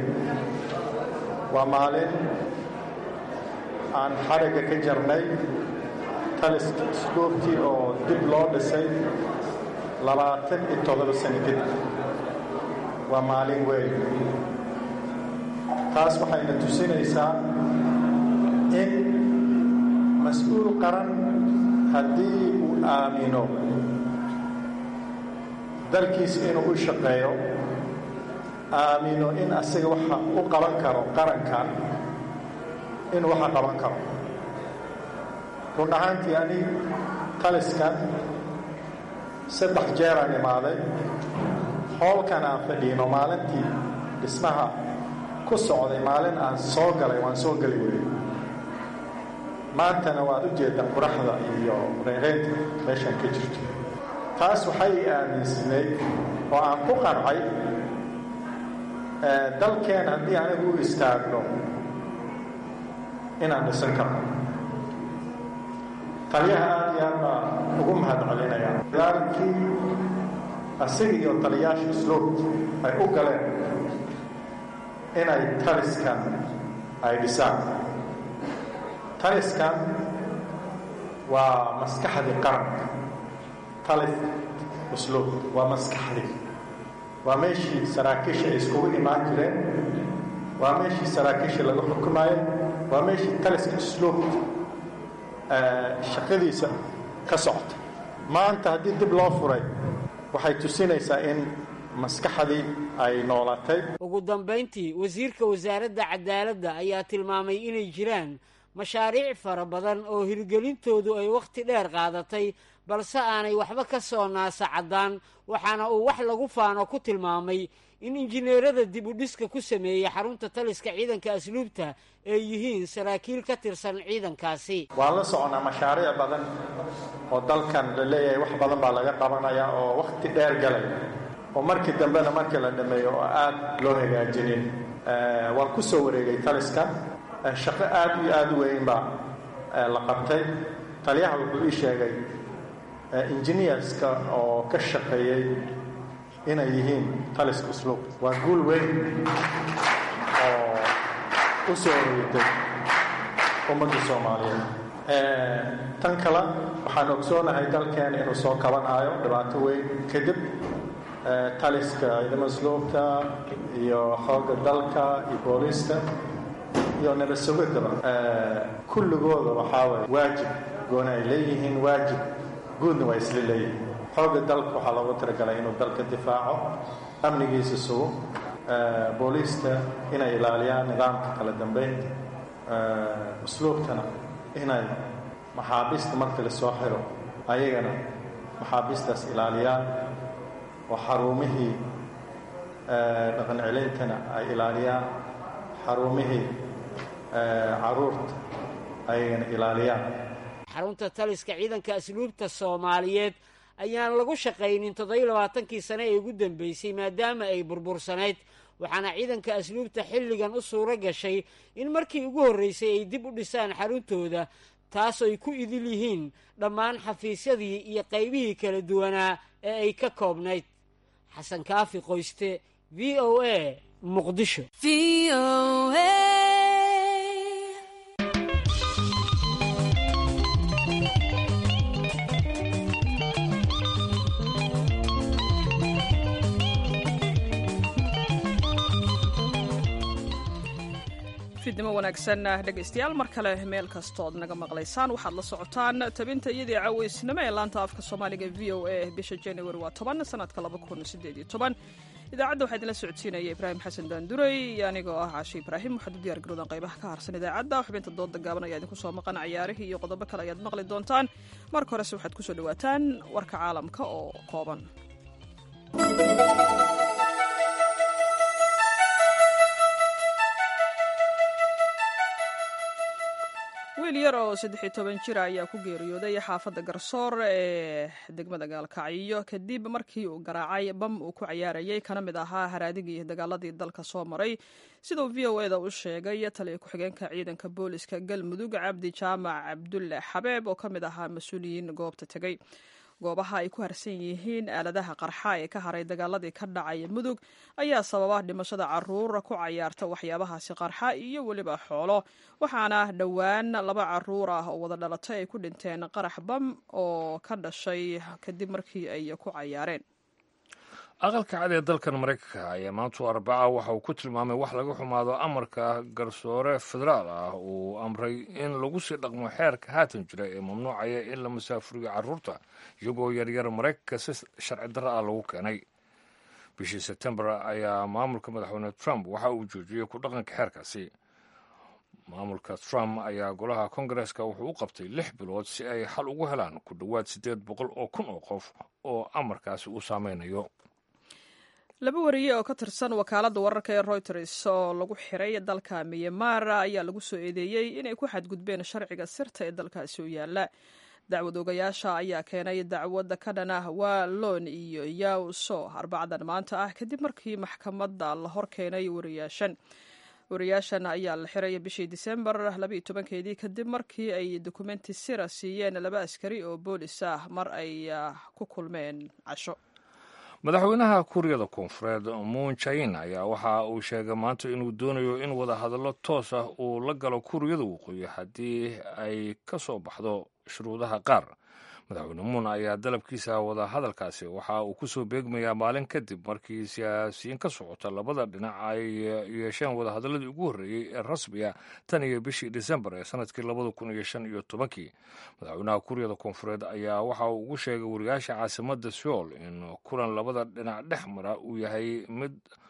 waa maalin aan xarigga ka jarnay taliska asluubtii oo dib loo dhisay labaatan iyo toddoba sano kadib waa maalin weyn taas waxayna tusinaysaa in mas-uul qaran haddii uu aamino dalkiisa inuu u shaqeeyo aamino in asaga waxa u qaban karo qaranka inuu waxa qaban karo run ahaantii ani taliskan saddex jeeraan imaaday hoolkan aan fadhiino maalintii dhismaha ku socday maalin aan soo galay waan soo geli weyey maantana waad u jeedaan quraxda iyo reereynta meeshaan ka jirto taas waxay aaminsaneyd oo aan ku qancay dalkeen haddii anigu u istaagno inaan dhisan karno taliyaha aad iyo aad baa ugu mahad celinaya daalkii asiga iyo taliyaasha sloot ay u galeen inay taliskan ay dhisaan taliskan waa maskaxdii qaranka talis usluub waa maskaxdii waa meeshii saraakiisha ay iskugu imaan jireen waa meeshii saraakiisha lagu xukumayo waa meeshii taliska usluubta shaqadiisa ka socota maanta haddii dib loo furay waxay tusinaysaa in maskaxdii ay noolatay ugu dambayntii wasiirka wasaaradda cadaaladda ayaa tilmaamay inay jiraan mashaariic fara badan oo hirgelintoodu ay wakhti dheer qaadatay balse aanay waxba ka soo naasa caddaan waxaana uu wax lagu faano ku tilmaamay in injineerada dib u dhiska ku sameeyey xarunta taliska ciidanka asluubta ay yihiin saraakiil ka tirsan ciidankaasi waan la soconaa mashaariic badan oo dalkan la leeyahay wax badan baa laga qabanaya oo wakhti dheer galay oo markii dambena markii la dhameeyo oo aad loo hagaajinin waan ku soo wareegay taliskan shaqo aad iyo aada u weyn baa la qabtay taliyaha wuxuu ii sheegay engineerska oo ka shaqeeyey inay yihiin taliska usluub waa guul weyn oo u soo wareegtay ummadda soomaaliyeed tan kale waxaan ogsoonahay dalkeena inuu soo kabanayo dhibaato weyn kadib taliska ciidamada usluubta iyo xoogga dalka iyo booliista iyo nabad sugidaba kulligooda waxaa waye waajib gooni ay leeyihiin waajib guudna waa isla leeyihiin xoogga dalka waxaa loogu talagalay inuu dalka difaaco amnigiisa sugo booliista inay ilaaliyaan nidaamka kala dambeynta usluubtana inay maxaabiista marka la soo xiro ayagana maxaabiistaas ilaaliyaan oo xaruumihii dhaqan celintana ay ilaaliyaan xaruumihii caruurta ayagana ilaaliyaan xarunta taliska ciidanka asluubta soomaaliyeed ayaan lagu shaqaynin toddobiyo labaatankii sane ee ugu dambeysay maadaama ay burbursanayd waxaana ciidanka asluubta xilligan u suuro gashay in markii ugu horreysay ay dib u dhisaan xaruntooda taas ay ku idil yihiin dhammaan xafiisyadii iyo qaybihii kala duwanaa ee ay ka koobnayd xasan kaafi qoyste v o a muqdisho fidnimo wanaagsan dhegaystayaal mar kale meel kastood naga maqlaysaan waxaad la socotaan tabinta iyadii caaweysnimo ee laanta afka soomaaliga v o a bisha januari waa toban sanadka laba kun sideed iyo toban idaacadda waxaa idinla socodsiinaya ibraahim xasan daanduray iyo anigoo ah caashi ibraahim waxaad u diyaar garowdaan qaybaha ka harsan idaacadda xubinta dooda gaaban ayaa idinku soo maqan cayaarihii iyo qodobo kale ayaad maqli doontaan marka horese waxaad kusoo dhawaataan warka caalamka oo kooban wiil yar oo saddexiyo toban jira ayaa ku geeriyooday xaafadda garsoor ee degmada gaalkacyo kadib markii uu garaacay bam uu ku cayaarayay kana mid ahaa haraadigii dagaaladii dalka soo maray siduu v o eda u sheegay taliya ku-xigeenka ciidanka booliska galmudug cabdi jaamac cabdulle xabeeb oo ka mid ahaa mas-uuliyiin goobta tegey goobaha ay ku harsan yihiin aaladaha qarxa ee ka haray dagaaladii ka dhacaya mudug ayaa sababa dhimashada caruur ku cayaarta waxyaabahaasi qarxa iyo weliba xoolo waxaana dhowaan laba caruur ah oo wada dhalatay ay ku dhinteen qarax bam oo ka dhashay kadib markii ay ku cayaareen aqalka cad ee dalkan maraykanka ayaa maantu arbaca waxa uu ku tilmaamay wax laga xumaado amarka garsoore federaal ah uu amray in lagu sii dhaqmo xeerka haatan jira ee mamnuucaya in la masaafuriyo carruurta iyagoo yaryar maraykanka si sharci darro ah lagu keenay bishii sebtembar ayaa maamulka madaxweyne trump waxa uu joojiyey ku dhaqanka xeerkaasi maamulka trump ayaa golaha kongareska wuxuu u qabtay lix bilood si ay xal ugu helaan ku dhowaad siddeed boqol oo kun oo qof oo amarkaasi uu saameynayo laba wariye oo ka tirsan wakaaladda wararka ee reuters oo lagu xiray dalka miyamar ayaa lagu soo eedeeyey inay ku xadgudbeen sharciga sirta ee dalkaasi u yaala dacwad ogayaasha ayaa keenay dacwadda ka dhan ah wallon iyo yawso arbacdan maanta ah kadib markii maxkamadda la hor keenay wariyaashan wariyaashan ayaa la xiray bishii disembar labaiyo tobankeedii kadib markii ay dokumenti sira siiyeen laba askari oo boolis ah mar ay ku kulmeen casho madaxweynaha kuuriyada koonfureed muun jain ayaa waxa uu sheegay maanta inuu doonayo in wadahadallo toos ah uu la galo kuuriyada waqooyi haddii ay ka soo baxdo shuruudaha qaar madaxweyne muun ayaa dalabkiisa wadahadalkaasi waxa uu ku soo beegmayaa maalin kadib markii siyaasiyiin ka socota labada dhinac ay yeesheen wadahadaladii ugu horreeyey ee rasmiga tan iyo bishii disembar ee sanadkii labada kun iyo shan iyo tobankii madaxweynaha kuuriyada koonfureed ayaa waxa uu ugu sheegay wariyaasha caasimadda seoul in kulan labada dhinac dhex mara uu yahay mid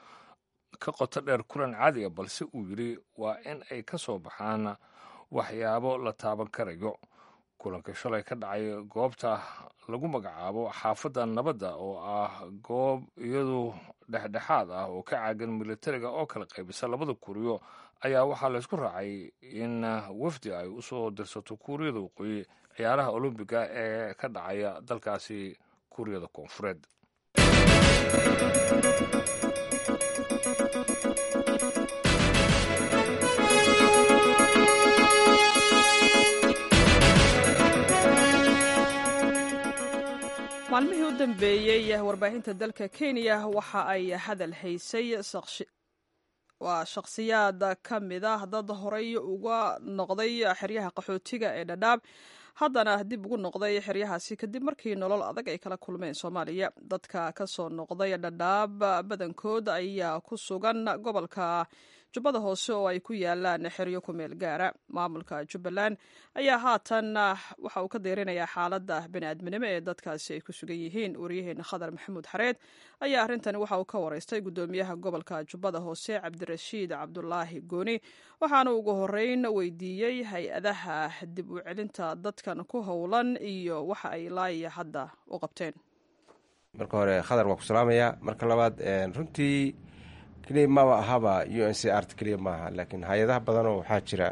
ka qoto dheer kulan caadiga balse uu yidhi waa in ay ka soo baxaan waxyaabo la taaban karayo kulanka shalay ka dhacay goobta lagu magacaabo xaafadda nabadda oo ah goob iyadu dhexdhexaad ah oo ka caagan militariga oo kala qaybisa labada kuuriyo ayaa waxaa laysku raacay in wafdi ay usoo dirsato kuuriyada waqooyi ciyaaraha olombiga ee ka dhacaya dalkaasi kuuriyada koonfureed maalmihii u dambeeyey warbaahinta dalka kenya waxa ay hadal haysay waa shakhsiyaad ka mid ah dad horay uga noqday xeryaha qaxootiga ee dhadhaab haddana dib ugu noqday xeryahaasi kadib markii nolol adag ay kala kulmeen soomaaliya dadka ka soo noqday dhadhaab badankood ayaa ku sugan gobolka jubbada hoose oo ay ku yaalaan xeryo ku meel gaara maamulka jubbaland ayaa haatan waxa uu ka deerinayaa xaaladda bani'aadminimo ee dadkaasi ay ku sugan yihiin waryaheena khadar maxamuud xareed ayaa arrintani waxa uu ka wareystay guddoomiyaha gobolka jubbada hoose cabdirashiid cabdulaahi gooni waxaana ugu horeyn weydiiyey hay-adaha dib u celinta dadkan ku howlan iyo waxa ay laaya hadda u qabteen marka hore khadar waa ku salaamaya marka labaad runtii keliya maba ahaba u n c art keliya maaha laakiin hay-adaha badanoo waxaa jira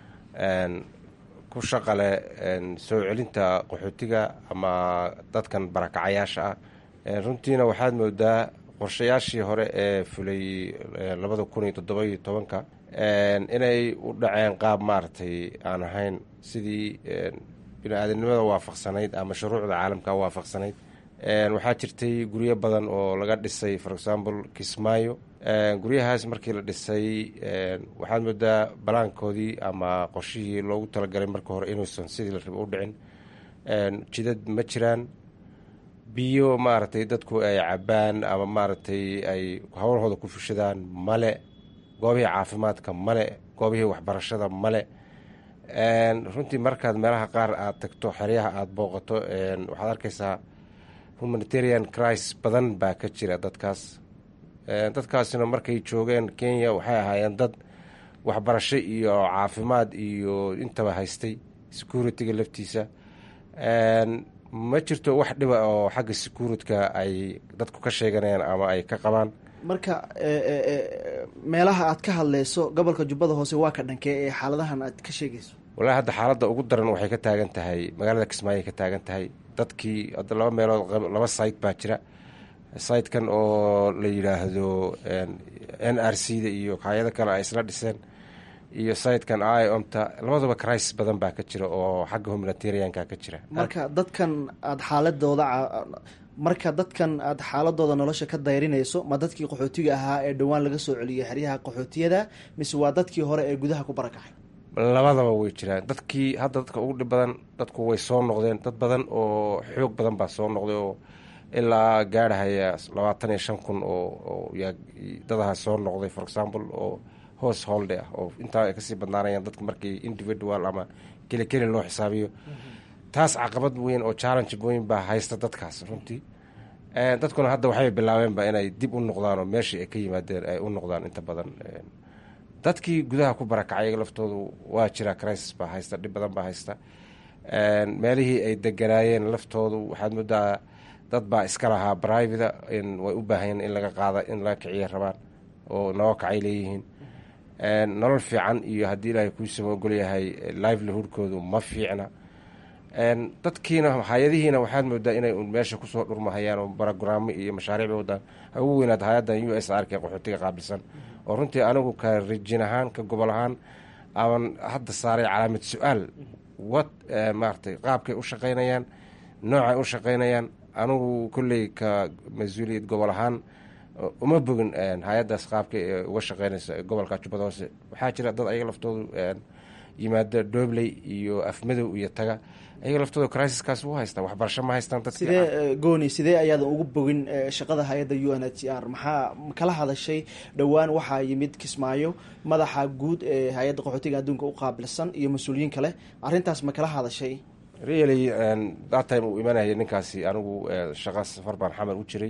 ku shaqale soo celinta qaxootiga ama dadkan barakacayaasha ah runtiina waxaad moodaa qorshayaashii hore ee fulay labada kun iyo toddoba-iyo tobanka inay u dhaceen qaab maaragtay aan ahayn sidii bini-aadamnimada waafaqsanayd ama shuruucda caalamka waafaqsanayd waxaa jirtay guryo badan oo laga dhisay for example kismaayo guryahaas markii la dhisay waxaad moodaa balaankoodii ama qorshihii loogu talagalay marka hore inuusan sidii la rabo u dhicin jidad ma jiraan biyo maaragtay dadku ay cabaan ama maaragtay ay howlahooda ku fushadaan male goobihii caafimaadka male goobihii waxbarashada male runtii markaad meelaha qaar aad tagto xeryaha aada booqato waxaad arkaysaa humanitarian crisis badan baa ka jira dadkaas dadkaasina markay joogeen kenya waxay ahaayeen dad waxbarasho iyo caafimaad iyo intaba haystay security-ga laftiisa ma jirto wax dhiba oo xagga security-ka ay dadku ka sheeganayaan ama ay ka qabaan marka meelaha aad ka hadleyso gobolka jubbada hoose waa ka dhankee ee xaaladahan aad ka sheegayso walahi hadda xaaladda ugu daran waxay ka taagan tahay magaalada kismaayo ka taagan tahay dadkii hadda laba meelood laba site baa jira sitekan oo la yidhaahdo n r c da iyo hay-ado kale ay isla dhiseen iyo sayidkan iomta labaduba crisis badan baa ka jira oo xagga humanitarianka ka jira marka dadkan aada xaaladooda marka dadkan aada xaaladooda nolosha ka dayrinayso ma dadkii qaxootiga ahaa ee dhowaan laga soo celiyay xeryaha qaxootiyada mise waa dadkii hore ee gudaha ku barakacay labadaba way jiraan dadkii hadda dadka ugu dhib badan dadku way soo noqdeen dad badan oo xoog badan baa soo noqday oo ilaa gaarhahaya labaatan iyo shan kun oo dadaha soo noqday for example oo hoos holde ah oo intaa ay kasii badnaanayaan dadka markii individual ama keli keli loo xisaabiyo taas caqabad weyn oo challenge weyn baa haysta dadkaas runtii dadkuna hadda waxay bilaabeenba inay dib u noqdaan oo meeshii ay ka yimaadeen ay u noqdaan inta badan dadkii gudaha ku barakacay laftoodu waa jira crisis baa haysta dhib badan baa haysta meelihii ay deganaayeen laftoodu waxaad moodaa dad baa iska lahaa brivata way u baahayeen in laga qaada in laga kiciya rabaan oo noo kacay leeyihiin nolol fiican iyo haddii ilaahay kuusama ogolyahay livelihoodkoodu ma fiicna dadkiina hay-adihiina waxaad moodaa inay meesha kusoo dhurmahayaan oo barogaraamo iyo mashaariic bay wadaan ha ugu weynaad hay-adan u s r k qaxootiga qaabilsan oo runtii anigu ka rijin ahaan ka gobol ahaan aban hadda saaray calaamad su-aal wad maaratay qaabkay u shaqaynayaan noocay u shaqaynayaan anigu kolley ka mas-uuliyad gobol ahaan uma bogin hay-addaas qaabka ee uga shaqeynaysa gobolka jubbada hoose waxaa jira dad ayaga laftoodu yimaada doobley iyo afmadow iyo taga ayaga laftooda crisiskaas u haystaa waxbarasho ma haystaan dadki sidee gooni sidee ayaadan ugu bogin shaqada hay-adda u n h c r maxaa kala hadashay dhowaan waxaa yimid kismaayo madaxa guud ee hay-adda qaxootiga adduunka u qaabilsan iyo mas-uuliyiin kale arrintaas ma kala hadashay really that time uu imanayay ninkaasi anigu shaqa safar baan xamar u jiray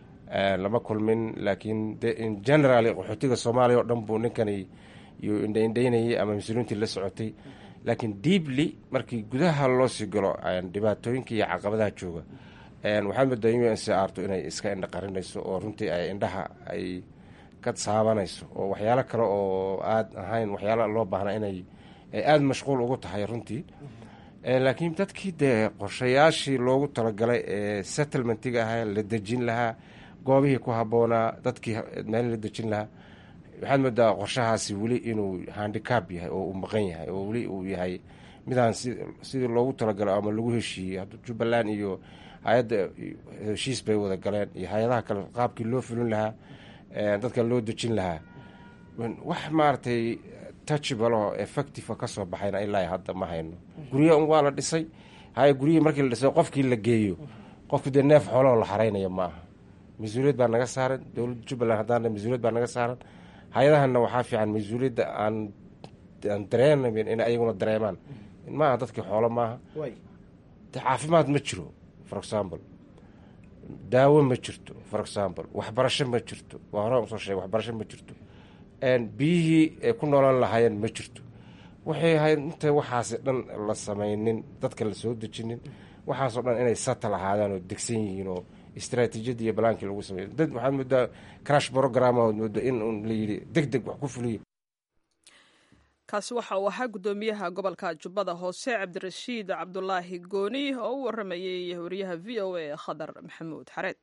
lama kulmin laakiin de in general qaxootiga soomaaliya oo dhan buu ninkani yuu indhaindhaynayay ama mas-uuliyiintii la socotay laakiin deeply markii gudaha loo sii galo dhibaatooyinka iyo caqabadaha jooga waxaad moodaa u n c arto inay iska indha qarinayso oo runtii ay indhaha ay ka saabanayso oo waxyaalo kale oo aada ahayn waxyaala loo baahnaa inay aada mashquul ugu tahay runtii laakiin dadkii dee qorshayaashii loogu talagalay ee settlementiga ahaa la dejin lahaa goobihii ku habboonaa dadkii meel la dejin lahaa waxaad moodaa qorshahaasi weli inuu handicab yahay oo uu maqan yahay oo weli uu yahay midaan sidii loogu talagalo ama lagu heshiiyey hadda jubbaland iyo hay-adda heshiis bay wada galeen iyo hay-adaha kale qaabkii loo fulin lahaa dadka loo dejin lahaa wax maaragtay touchable oo effective ka soo baxayna ilaa hadda ma hayno gurya un waa la dhisay haya guryihii markii la dhisay qofkii la geeyo qofku dee neef xooloo la xaraynaya ma aha mas-uuliyad baa naga saaran dowladda jubbaland haddaan mas-uuliyad baa naga saaran hay-adahanna waxaa fiican mas-uuliyadda aan aan dareenayn in ayaguna dareemaan maaha dadkii xoolo maaha de caafimaad ma jiro for example daawo ma jirto for example waxbarasho ma jirto waa hore usoo sheegay waxbarasho ma jirto biyihii ay ku noolaan lahaayeen ma jirto waxay ahayd inta waxaasi dhan la samaynin dadka la soo dejinin waxaasoo dhan inay satal ahaadaan oo degsan yihiin oo istraatiijiyadii iyo balaankii lagu sameeyo dad waxaad moodaa crash program ood mooda in un la yidhi deg deg wax ku fuliya kaasi waxa uu ahaa guddoomiyaha gobolka jubbada hoose cabdirashiid cabdulaahi gooni oo u waramayey wariyaha v o a khadar maxamuud xareed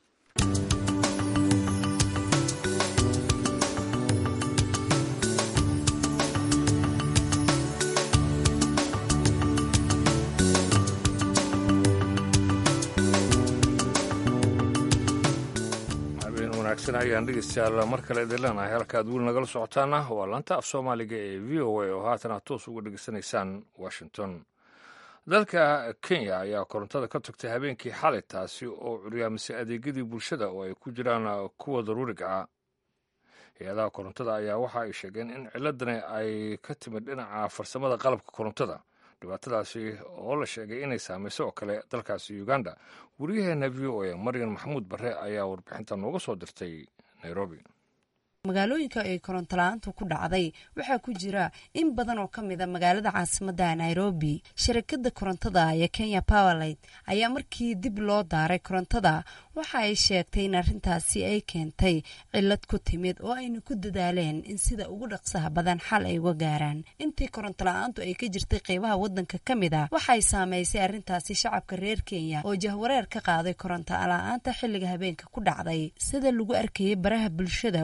wanaagsan ayaan dhegeystayaal mar kale idin leenahay halkaad weli nagala socotaana waa laanta af soomaaliga ee v o a oo haatan aad toos uga dhegeysanaysaan washington dalka kenya ayaa korontada ka tagtay habeenkii xalay taasi oo curyaamisay adeegyadii bulshada oo ay ku jiraan kuwa daruuriga ah hay-adaha korontada ayaa waxa ay sheegeen in ciladani ay ka timid dhinaca farsamada qalabka korontada dhibaatadaasi oo la sheegay inay saamayso oo kale dalkaasi uganda wariyaheena v o a maryan maxamuud bare ayaa warbixinta nooga soo dirtay nairobi magaalooyinka ay korontola'aantu ku dhacday waxaa ku jira in badan oo ka mida magaalada caasimadda nairobi sharikada korontada ee kenya powerlight ayaa markii dib loo daaray korontada waxa ay sheegtay in arrintaasi ay keentay cilad ku timid oo ayna ku dadaaleen in sida ugu dhaqsaha badan xal ay uga gaaraan intii korontola'aantu ay ka jirtay qeybaha wadanka ka mid a waxay saamaysay arrintaasi shacabka reer kenya oo jahwareer ka qaaday koronto la-aanta xilliga habeenka ku dhacday sida lagu arkayay baraha bulshada walwal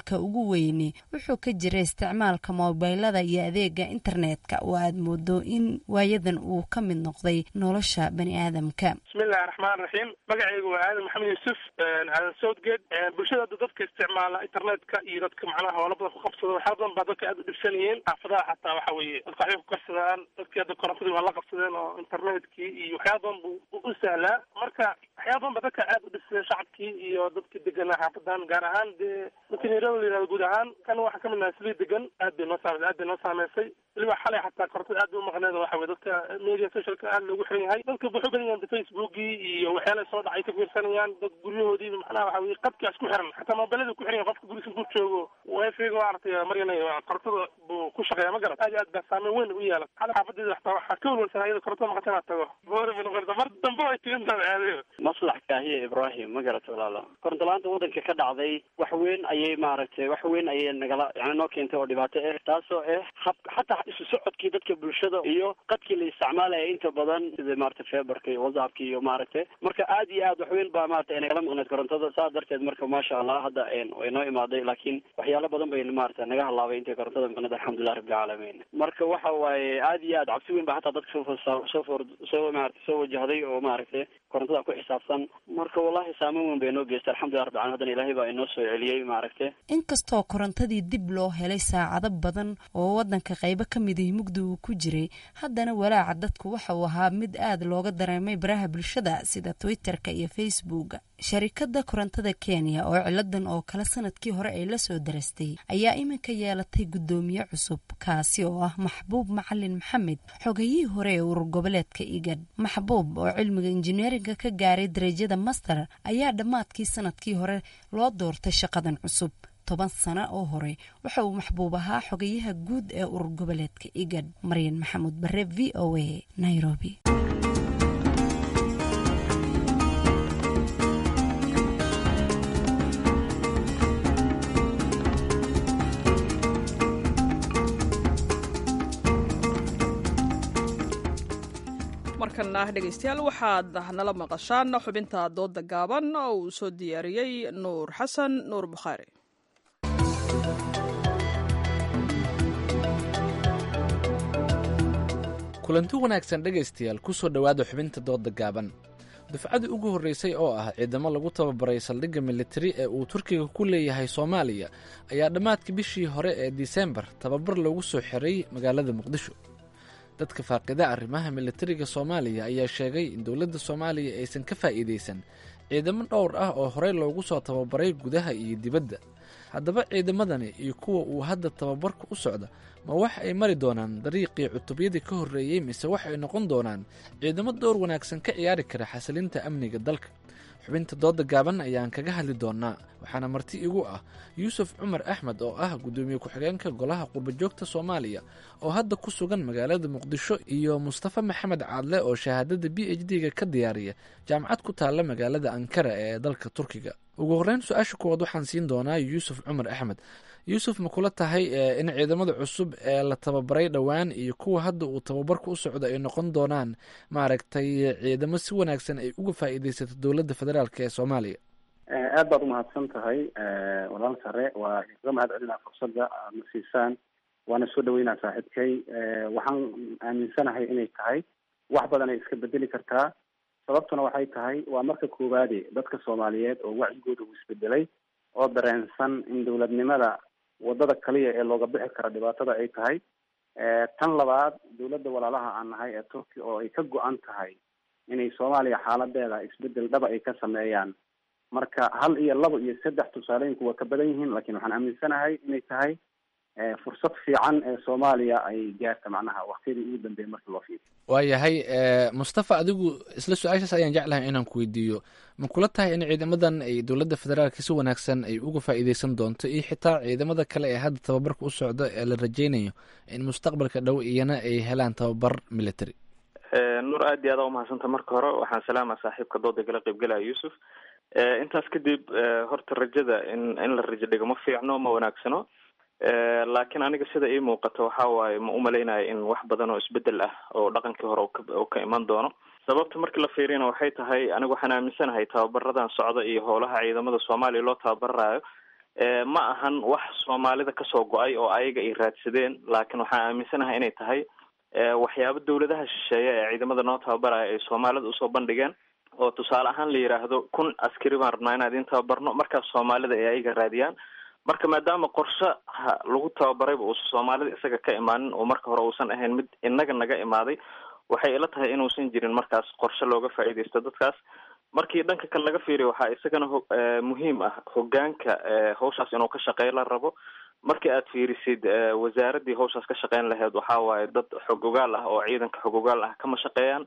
welwelka ugu weyni wuxuu ka jira isticmaalka moobilada iyo adeega internetka oo aad moodo in waayadan uu ka mid noqday nolosha bani aadamka bismillahi raxmaan raxiim magacaygu waa aadan maxamed yuusuf aadan southgate bulshada hadda dadka isticmaala internetka iyo dadka macnaha hoola badan ku qabsada waxyaa badan baa dadka aad u dhibsanayeen xaafadaha xataa waxa weeye dadka waxbay ku karsadaan dadkii hadda korontadii waa la qabsadeen oo internetkii iyo waxyaa badan buu u sahlaa marka waxyaa badan ba dadka aad u dhibsadeen shacabkii iyo dadkii deganaa xaafadan gaar ahaan dee dadka nairobi la yihahdo guud ahaan kan waxaa kamid nahay sili degan aad bay noo saameysa aad bay noo saameysay weliba xalay xataa korontada aad bay umaqneed waxa weye dadka media socialka aad loogu xiran yahay dadka wuxuu badan yahan facebookii iyo waxyaala soo dhacay ka fiirsanayaan dad guryahoodiiba macnaha waxa weye qadkaa isku xiran xataa mobilada ku xiran yahay qofka gurigiisa ku joogo wifiga maaragtay maryanay korontada buu ku shaqeeya ma garan aad iyo aad baa saameyn weyn u yeelan xalay xaafadeeda xataa waxaa ka walwalsan ayada korontada maqata inaad tago boori bay noqonaysa mar dambe ay tigintaa aadayo maslax kaahiye ibrahim ma garata walaalo koronto la-aanta waddanka ka dhacday wax weyn ayay maaragtay wax weyn ayay nagala yani noo keentay oo dhibaato ah taasoo ah hab xataa isu socodkii dadka bulshada iyo qadkii la isticmaalaya inta badan sida maaragtay feberka iyo whatsappka iyo maaragtay marka aad iyo aad wax weyn baa maaragtay nagala maqneed korontada saas darteed marka maasha allah hadda way noo imaaday laakiin waxyaalo badan bay maaragtay naga halaabay intay korontada maqneed alxamdulilah rabbilcaalamiin marka waxa waaye aad iyo aad cabsi weyn baa hataa dadka soo soo for soo maaragtay soo wajahday oo maaragtay korontada ku xisaabsan marka wallahi saameyn weyn bay noo geystay alxamdulilah rabbil alamin haddana ilaahay baa inoo soo celiyey maaragtay inkastoo korontadii dib loo helay saacado badan oo waddanka qaybo ka mid ihi mugdi uu ku jiray haddana walaaca dadku waxa uu ahaa mid aad looga dareemay baraha bulshada sida twitterka iyo facebooka sharikadda korontada kenya oo ciladan oo kale sanadkii hore ay la soo darastay ayaa iminka yeelatay guddoomiye cusub kaasi oo ah maxbuub macalin maxamed xogayihii hore ee urur goboleedka igad maxbuub oo cilmiga injineeringa ka gaaray darajada master ayaa dhammaadkii sanadkii hore loo doortay shaqadan cusub toban sano oo hore waxa uu maxbuub ahaa xogayaha guud ee urur goboleedka igad maryan maxamuud bare v o a nairobi markana dhegaystayaal waxaad nala maqashaan xubinta dooda gaaban oo uu soo diyaariyey nuur xasan nuur bukhaari kulanti wanaagsan dhegaystayaal ku soo dhowaada xubinta dooda gaaban dufcadii ugu horreysay oo ah ciidamo lagu tababaray saldhigga militari ee uu turkiga ku leeyahay soomaaliya ayaa dhammaadkii bishii hore ee disembar tababar loogu soo xiray magaalada muqdisho dadka faaqida arrimaha militariga soomaaliya ayaa sheegay in dowladda soomaaliya aysan ka faa'iidaysan ciidamo dhowr ah oo horey loogu soo tababaray gudaha iyo dibadda haddaba ciidamadani iyo kuwa uu hadda tababarka u socda ma wax ay mari doonaan dariiqii cutubyadii ka horreeyey mise wax ay noqon doonaan ciidamo door wanaagsan ka ciyaari kara xasilinta amniga dalka xubinta dooda gaaban ayaan kaga hadli doonaa waxaana marti igu ah yuusuf cumar axmed oo ah guddoomiye ku-xigeenka golaha qurbajoogta soomaaliya oo hadda ku sugan magaalada muqdisho iyo mustafa maxamed caadle oo shahaadada b h d-ga ka diyaariya jaamacad ku taalla magaalada ankara ee dalka turkiga ugu horreyn su-aasha kuwaad waxaan siin doonaa yuusuf cumar axmed yuusuf ma kula tahay in ciidamada cusub ee la tababaray dhowaan iyo kuwa hadda uu tababarka u socdo ay noqon doonaan maaragtay ciidamo si wanaagsan ay uga faa'iidaysato dowladda federaalk ee soomaaliya aad baad umahadsan tahay walaal sare waa kaga mahad celinaa fursadda aad na siisaan waana soo dhaweynaa saaxiibkay waxaan aaminsanahay inay tahay wax badan ay iska bedeli kartaa sababtuna waxay tahay waa marka koowaade dadka soomaaliyeed oo wacyigooda uu isbedelay oo dareensan in dowladnimada wadada kaliya ee looga bixi karo dhibaatada ay tahay tan labaad dowladda walaalaha aan nahay ee turkiya oo ay ka go-an tahay inay soomaaliya xaaladeeda isbedel dhaba ay ka sameeyaan marka hal iyo laba iyo saddex tusaalooyinku waa ka badan yihiin lakin waxaan aaminsanahay inay tahay fursad fiican ee soomaaliya ay gaarta macnaha waktiyadii ugu dambeeyay marka loo fiiriyo waayahay mustafa adigu isla su-aashaas ayaan jeclahay inaan ku weydiiyo ma kula tahay in ciidamadan ay dowladda federaalka si wanaagsan ay uga faa'iideysan doonto iyo xitaa ciidamada kale ee hadda tababarka u socda ee la rajeynayo in mustaqbalka dhow iyana ay helaan tababar military nuur aad iyo aada umahadsanta marka hore waxaan salaama saaxiibka dooda gala qaybgalaya yuusuf intaas kadib horta rajada in in la rajo dhigo ma fiicno ma wanaagsano laakiin aniga sida ii muuqata waxa waaye ma umalaynayo in wax badan oo isbedel ah oo dhaqankii hore uu ka iman doono sababta markii la fiiriyana waxay tahay aniga waxaan aaminsanahay tababaradan socda iyo howlaha ciidamada soomaaliya loo tababarayo ma ahan wax soomaalida kasoo go-ay oo ayaga ay raadsadeen laakiin waxaan aaminsanahay inay tahay waxyaabo dawladaha shisheeye ee ciidamada noo tababaraya ay soomaalida usoo bandhigeen oo tusaale ahaan la yidhaahdo kun askari baan rabnaa inaan idin tababarno markaas soomaalida ay ayaga raadiyaan marka maadaama qorshaha lagu tababarayba uusan soomaalida isaga ka imaanin oo marka hore uusan ahayn mid inaga naga imaaday waxay ila tahay inuusan jirin markaas qorshe looga faa'iidaysto dadkaas markii dhanka kale laga fiiriyo waxaa isagana muhiim ah hogaanka hawshaas inuu ka shaqeey la rabo markii aad fiirisid wasaaradii hawshaas ka shaqeyn lahayd waxaa waaye dad xog ogaal ah oo ciidanka xog ogaal ah kama shaqeeyaan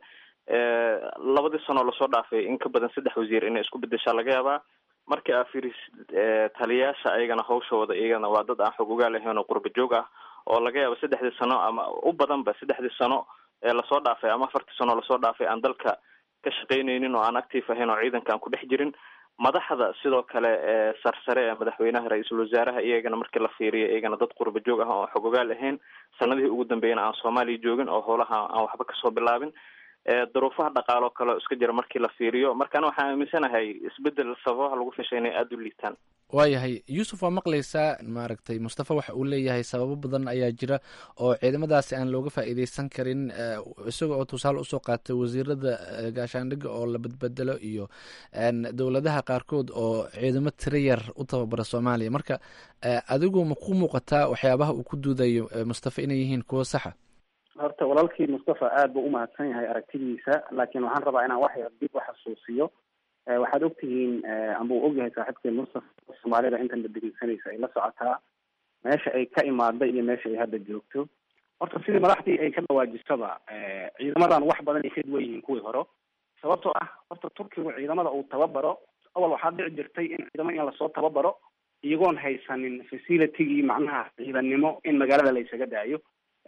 labadii sanoo lasoo dhaafay in ka badan saddex wasiir inay isku bedeshaa laga yaabaa markii aad fiirisid taliyayaasha ayagana hawshooda iyagana waa dad aan xog ogaal ahayn oo qurba joog ah oo laga yaabo saddexdii sano ama u badanba saddexdii sano ee lasoo dhaafay ama afartii sano lasoo dhaafay aan dalka ka shaqeyneynin oo aan active ahayn oo ciidanka aan ku dhex jirin madaxda sidoo kale ee sarsare ee madaxweynaha ra-iisul wasaaraha iyagana markii la fiiriyo iyagana dad qurba joog ah oo xog ogaal ahayn sanadihii ugu dambeeyana aan soomaaliya joogin oo howlaha aan waxba kasoo bilaabin duruufaha dhaqaalo kale oo iska jira markii la fiiriyo markaana waxaan aaminsanahay isbedel sababaha lagu fishay inay aada u liitaan waayahay yuusuf waa maqlaysaa maaragtay mustafa waxa uu leeyahay sababo badan ayaa jira oo ciidamadaasi aan looga faa'iideysan karin isaga oo tusaale usoo qaatay wasiirada gaashaandhigga oo la badbedelo iyo dowladaha qaarkood oo ciidamo tiro yar u tababara soomaaliya marka adigu ma ku muuqataa waxyaabaha uu ku duudayo mustafa inay yihiin kuwo saxa horta walaalkii mustafa aada buu umahadsan yahay aragtidiisa laakiin waxaan rabaa inaan wax yar dib u xasuusiyo waxaad ogtihiin amba uu ogyahay saaxiibkeen mustafa soomaalida intan la dhegeysanaysa ay la socotaa meesha ay ka imaaday iyo meesha ay hadda joogto horta sidii madaxdii ay ka dhawaajisaba ciidamadan wax badan ay ka duwan yihiin kuwii hore sababtoo ah horta turkigu ciidamada uu tababaro awal waxaa dhici jirtay in ciidamo in lasoo tababaro iyagoon haysanin facilitygii macnaha ciidannimo in magaalada la isaga daayo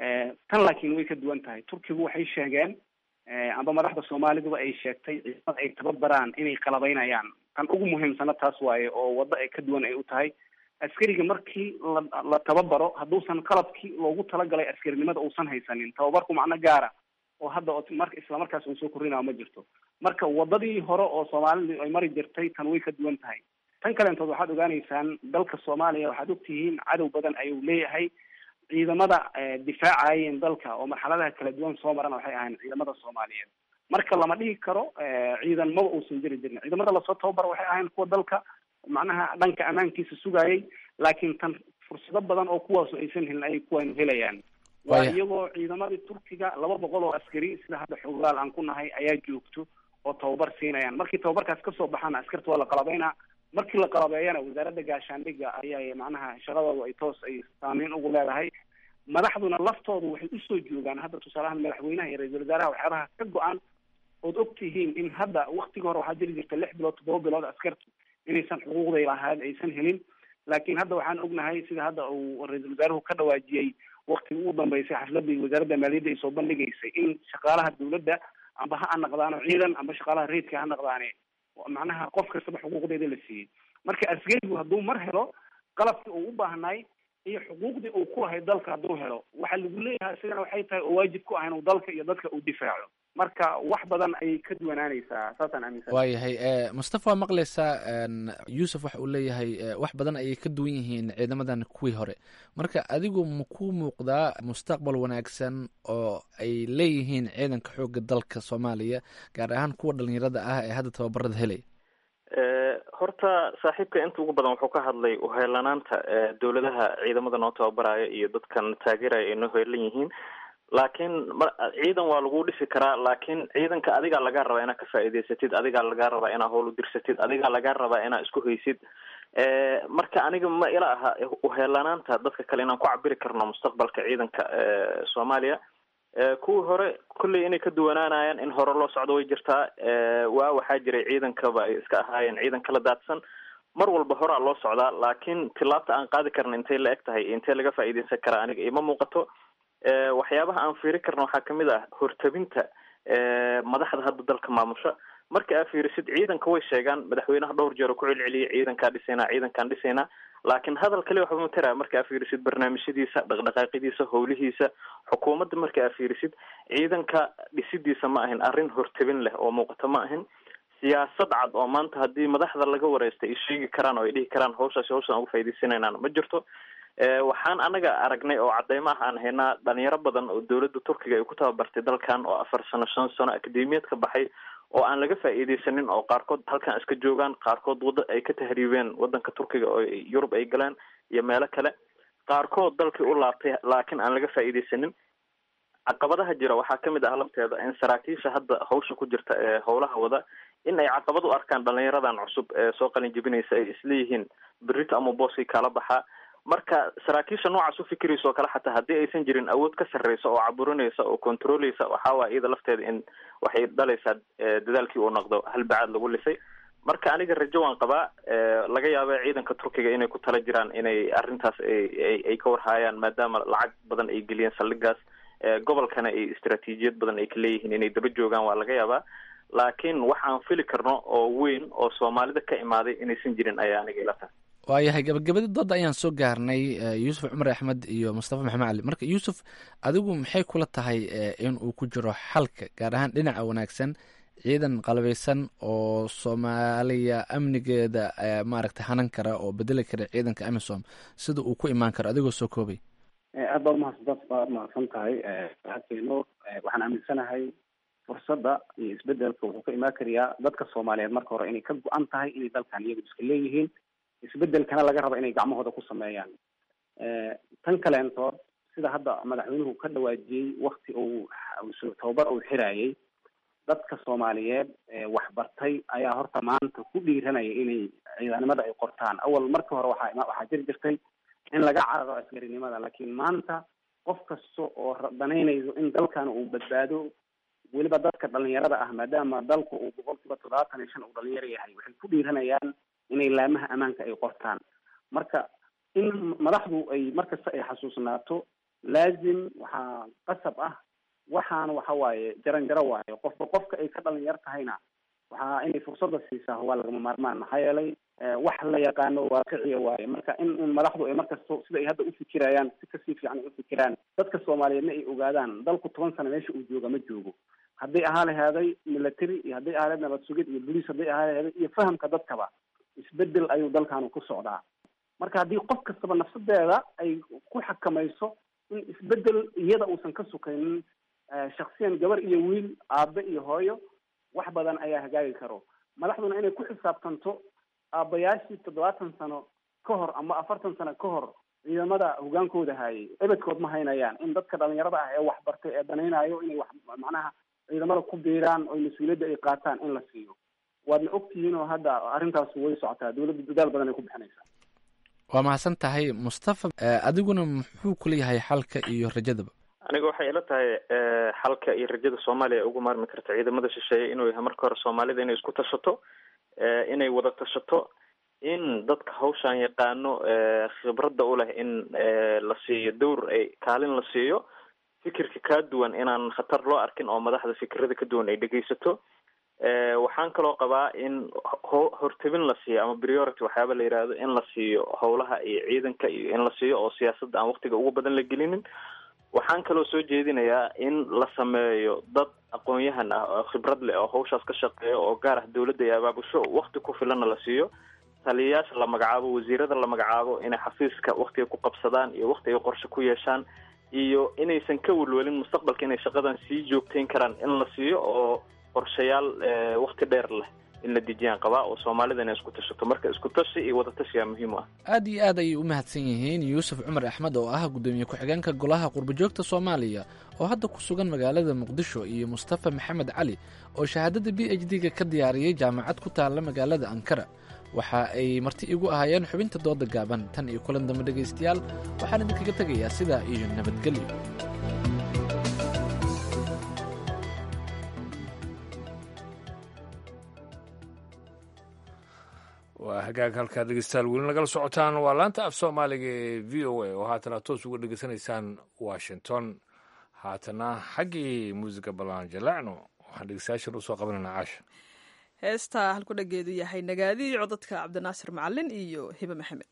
tan laakiin way ka duwan tahay turkigu waxay sheegeen amba madaxda soomaaliduba ay sheegtay ciidamada ay tababaraan inay qalabaynayaan tan ugu muhiimsana taas waaye oo waddo ay ka duwan ay u tahay askariga markii la la tababaro hadduusan qalabkii loogu talagalay askarinimada uusan haysanin tababarku macno gaara oo hadda mar isla markaas uu soo korinayo ma jirto marka wadadii hore oo soomaalidu ay mari jirtay tan way ka duwan tahay tan kaleentood waxaad ogaaneysaan dalka soomaaliya waxaad ogtihiin cadow badan ayuu leeyahay ciidamada difaacayeen dalka oo marxaladaha kala duwan soo marana waxay ahayn ciidamada soomaaliyeed marka lama dhihi karo ciidan maba uusan jiri jirin ciidamada lasoo tababaro waxay ahayn kuwa dalka macnaha dhanka ammaankiisa sugayay laakiin tan fursado badan oo kuwaasu aysan helin ayay kuwaynu helayaan waa iyagoo ciidamadii turkiga laba boqol oo askari sida hadda xogaal aan ku nahay ayaa joogto oo tababar siinayaan markii tababarkaas kasoo baxaana askarta waa la qalabaynaa markii la qalabeeyana wasaaradda gaashaandhigga ayaa macnaha shaqadoodu ay toos ay saameyn ugu leedahay madaxduna laftoodu waxay usoo joogaan hadda tusaalahaan madaxweynaha iyo ra-iisul wasaaraha waxyaabaha ka go-an ood og tihiin in hadda waktiga hore waxaa jiri jirta lix bilood toddoba bilood askartu inaysan xuquuqday lahayd aysan helin laakiin hadda waxaan ognahay sida hadda uu ra-iisul wasaaruhu ka dhawaajiyey waktigii ugu dambeysay xafladii wasaaradda maaliyadda ay soo bandhigaysay in shaqaalaha dawladda amba ha anaqdaano ciidan amba shaqaalaha reidka ha naqdaane macnaha qof kastaba xuquuqdeeda la siiyey marka askarigu hadduu mar helo qalabkii uu u baahnaay iyo xuquuqdii uu ku lahay dalka hadduu helo waxa lagu leeyahay isagana waxay tahay oo waajib ku ah inuu dalka iyo dadka uu difaaco marka wax badan ayay ka duwanaanaysaa saasaan aaminsan waayahay mustafa waa maqlaysaa yuusuf waxa uu leeyahay wax badan ayay ka duwan yihiin ciidamadan kuwii hore marka adigu ma ku muuqdaa mustaqbal wanaagsan oo ay leeyihiin ciidanka xoogga dalka soomaaliya gaar ahaan kuwa dhalinyarada ah ee hadda tababarada helaya horta saaxiibka inta ugu badan wuxuu ka hadlay uheelanaanta dowladaha ciidamada noo tababaraya iyo dadkan taageeraya ay noo heelan yihiin laakiin ciidan waa lagu dhisi karaa laakiin ciidanka adigaa lagaa rabaa inaad ka faa'iidaysatid adigaa lagaa rabaa inaad howl udirsatid adigaa lagaa rabaa inaad isku haysid marka aniga ma ila aha uheelanaanta dadka kale inaan ku cabiri karno mustaqbalka ciidanka soomaaliya kuwii hore kolley inay ka duwanaanayaan in hore loo socdo way jirtaa waa waxaa jiray ciidankaba ay iska ahaayeen ciidan kala daadsan mar walba horaa loo socdaa laakiin tilaabta aan qaadi karna intay la eg tahay intee laga faa'iidaysan karaa aniga ima muuqato waxyaabaha aan fiiri karna waxaa kamid ah hortabinta madaxda hadda dalka maamusha marka aad fiirisid ciidanka way sheegaan madaxweynaha dhowr jeer oo ku celceliyay ciidankaa dhisaynaa ciidankaan dhisaynaa laakiin hadal kale waxba matara marka aad fiirisid barnaamijyadiisa dhaqdhaqaaqidiisa howlihiisa xukuumadda marka aad fiirisid ciidanka dhisidiisa ma ahin arrin hortabin leh oo muuqato ma ahin siyaasad cad oo maanta haddii madaxda laga wareysta ay sheegi karaan oo ay dhihi karaan hawshaasi hawshan uga faa'iidaysanaynan ma jirto waxaan anaga aragnay oo cadeymo ah aan haynaa dhalinyaro badan oo dowladda turkiga ay ku tababartay dalkan oo afar sano shan sano akademiyad ka baxay oo aan laga faa'iidaysanin oo qaarkood halkan iska joogaan qaarkood wada ay ka tahriibeen wadanka turkiga oo yurub ay galeen iyo meelo kale qaarkood dalkii u laabtay laakiin aan laga faa'iidaysanin caqabadaha jira waxaa kamid ah lafteeda in saraakiisha hadda hawsha ku jirta ee howlaha wada in ay caqabad u arkaan dhalinyaradan cusub ee soo qalin jebinaysa ay isleeyihiin berito ama booskii kala baxaa marka saraakiisha noocaas u fikiraysa oo kale xataa haddii aysan jirin awood ka sarreysa oo caburinaysa oo controleysa waxaa waaya iyada lafteeda in waxay dhalaysaa dadaalkii uu noqdo halbacaad lagu lisay marka aniga rajo waan qabaa laga yaaba ciidanka turkiga inay ku tala jiraan inay arrintaas ay ay ka warhaayaan maadaama lacag badan ay geliyeen saldhigaas gobolkana ay istaraatiijiyad badan ay ka leeyihiin inay daba joogaan waa laga yaabaa laakiin wax aan fili karno oo weyn oo soomaalida ka imaaday inaysan jirin ayaa aniga ila tahay waayahay gabagabadii dooda ayaan soo gaarnay yuusuf cumar axmed iyo mustafa maxamed cali marka yuusuf adigu maxay kula tahay in uu ku jiro xalka gaar ahaan dhinaca wanaagsan ciidan qalbaysan oo soomaaliya amnigeeda maaragtay hanan kara oo bedeli kara ciidanka amisom sida uu ku imaan karo adigoo soo koobay aad baad umahadsan baad umahadsan tahay hakeeno waxaan aaminsanahay fursadda iyo isbedelka wuxuu ka imaan karayaa dadka soomaaliyeed marka hore inay ka go-an tahay inay dalkan iyagu iska leeyihiin isbedelkana laga rabo inay gacmahooda ku sameeyaan tan kaleentood sida hadda madaxweynuhu ka dhawaajiyey wakti uu tababar uu xirayay dadka soomaaliyeed waxbartay ayaa horta maanta ku dhiiranaya inay ciidanimada ay qortaan awal markii hore waxaa waxaa jiri jirtay in laga cararo askarinimada laakiin maanta qof kasta oo danaynayso in dalkan uu badbaado weliba dadka dhalinyarada ah maadaama dalku uu boqol kiiba toddobaatan iyo shan uu dhalinyaro yahay waxay ku dhiiranayaan inay laamaha ammaanka ay qortaan marka in madaxdu ay markasta ay xasuusnaato laazim waxaa qasab ah waxaana waxa waaye jaran jaro waayo qofba qofka ay ka dhalinyar tahayna waxaa inay fursadda siisaa waa lagama maarmaan maxaa yeelay wax la yaqaano waaqiciya waaye marka in in madaxdu ay markasto sida ay hadda ufikirayaan si kasii fiican ay ufikiraan dadka soomaaliyeedna ay ogaadaan dalku toban sano meesha uu jooga ma joogo hadday ahaa lahaaday military iyo hadday ahaa lahayd nabad sugid iyo boliis hadday ahaa lahaaday iyo fahamka dadkaba isbedel ayuu dalkaanu ku socdaa marka haddii qof kastaba nafsadeeda ay ku xakamayso in isbedel iyada uusan ka sukaynin shaksiyan gabar iyo wiil aabe iyo hooyo wax badan ayaa hagaagi karo madaxduna inay ku xisaabtanto aabayaashii toddobaatan sano ka hor ama afartan sano ka hor ciidamada hogaankooda hayay ebedkood ma haynayaan in dadka dhalinyarada ah ee waxbartay ee danaynayo inay wax macnaha ciidamada ku biiraan oo mas-uuliyadda ay qaataan in la siiyo waadna ogtihiin oo hadda arrintaas way socotaa dowladda dadaal badan ay ku bixinaysaa waa mahadsan tahay mustafa adiguna muxuu kuleeyahay xalka iyo rajadaba aniga waxay ila tahay xalka iyo rajada soomaaliya ugu maarmi karta ciidamada shisheeye inuu yahay marka hore soomaalida inay isku tashato inay wada tashato in dadka hawshan yaqaano khibradda u leh in la siiyo dowr ay kaalin la siiyo fikirka kaa duwan inaan khatar loo arkin oo madaxda fikirada ka duwan ay dhegeysato waxaan kaloo qabaa in ho hortabin la siiyo ama priority waxyaaba la yihahdo in la siiyo howlaha iyo ciidanka iyo in la siiyo oo siyaasadda aan waktiga ugu badan la gelinin waxaan kaloo soo jeedinayaa in la sameeyo dad aqoon-yahan ah oo khibrad leh oo hawshaas ka shaqeeya oo gaar ah dowladda iyo abaabusho wakti ku filanna la siiyo taliyayaasha la magacaabo wasiirada la magacaabo inay xafiiska waktiga ku qabsadaan iyo wakti ay qorshe ku yeeshaan iyo inaysan ka welwelin mustaqbalka inay shaqadan sii joogteyn karaan in la siiyo oo qorshayaal wakti dheer leh in la dejiyaan qabaa oo soomaalida inay isku tashato marka isku tashi iyo wada tashiyaa muhiim u ah aad iyo aad ayay u mahadsan yihiin yuusuf cumar axmed oo ah guddoomiye ku-xigeenka golaha qurbajoogta soomaaliya oo hadda ku sugan magaalada muqdisho iyo mustafa maxamed cali oo shahaadada b h d-ga ka diyaariyey jaamacad ku taalla magaalada ankara waxa ay marti igu ahaayeen xubinta dooda gaaban tan iyo kulan dambe dhegaystayaal waxaan idinkaga tegayaa sidaa iyo nabadgelyo waa hagaag halkaa dhegeystayaal weli nagala socotaan waa laanta af soomaaliga ee v o a oo haatana toos uga dhegeysanaysaan washington haatana xaggii muusiga ballaan jalaacno waxaan dhegeystayaashan usoo qabanayna caasha heesta halku dhageedu yahay nagaadii codadka cabdinaasir macalin iyo hibe maxamed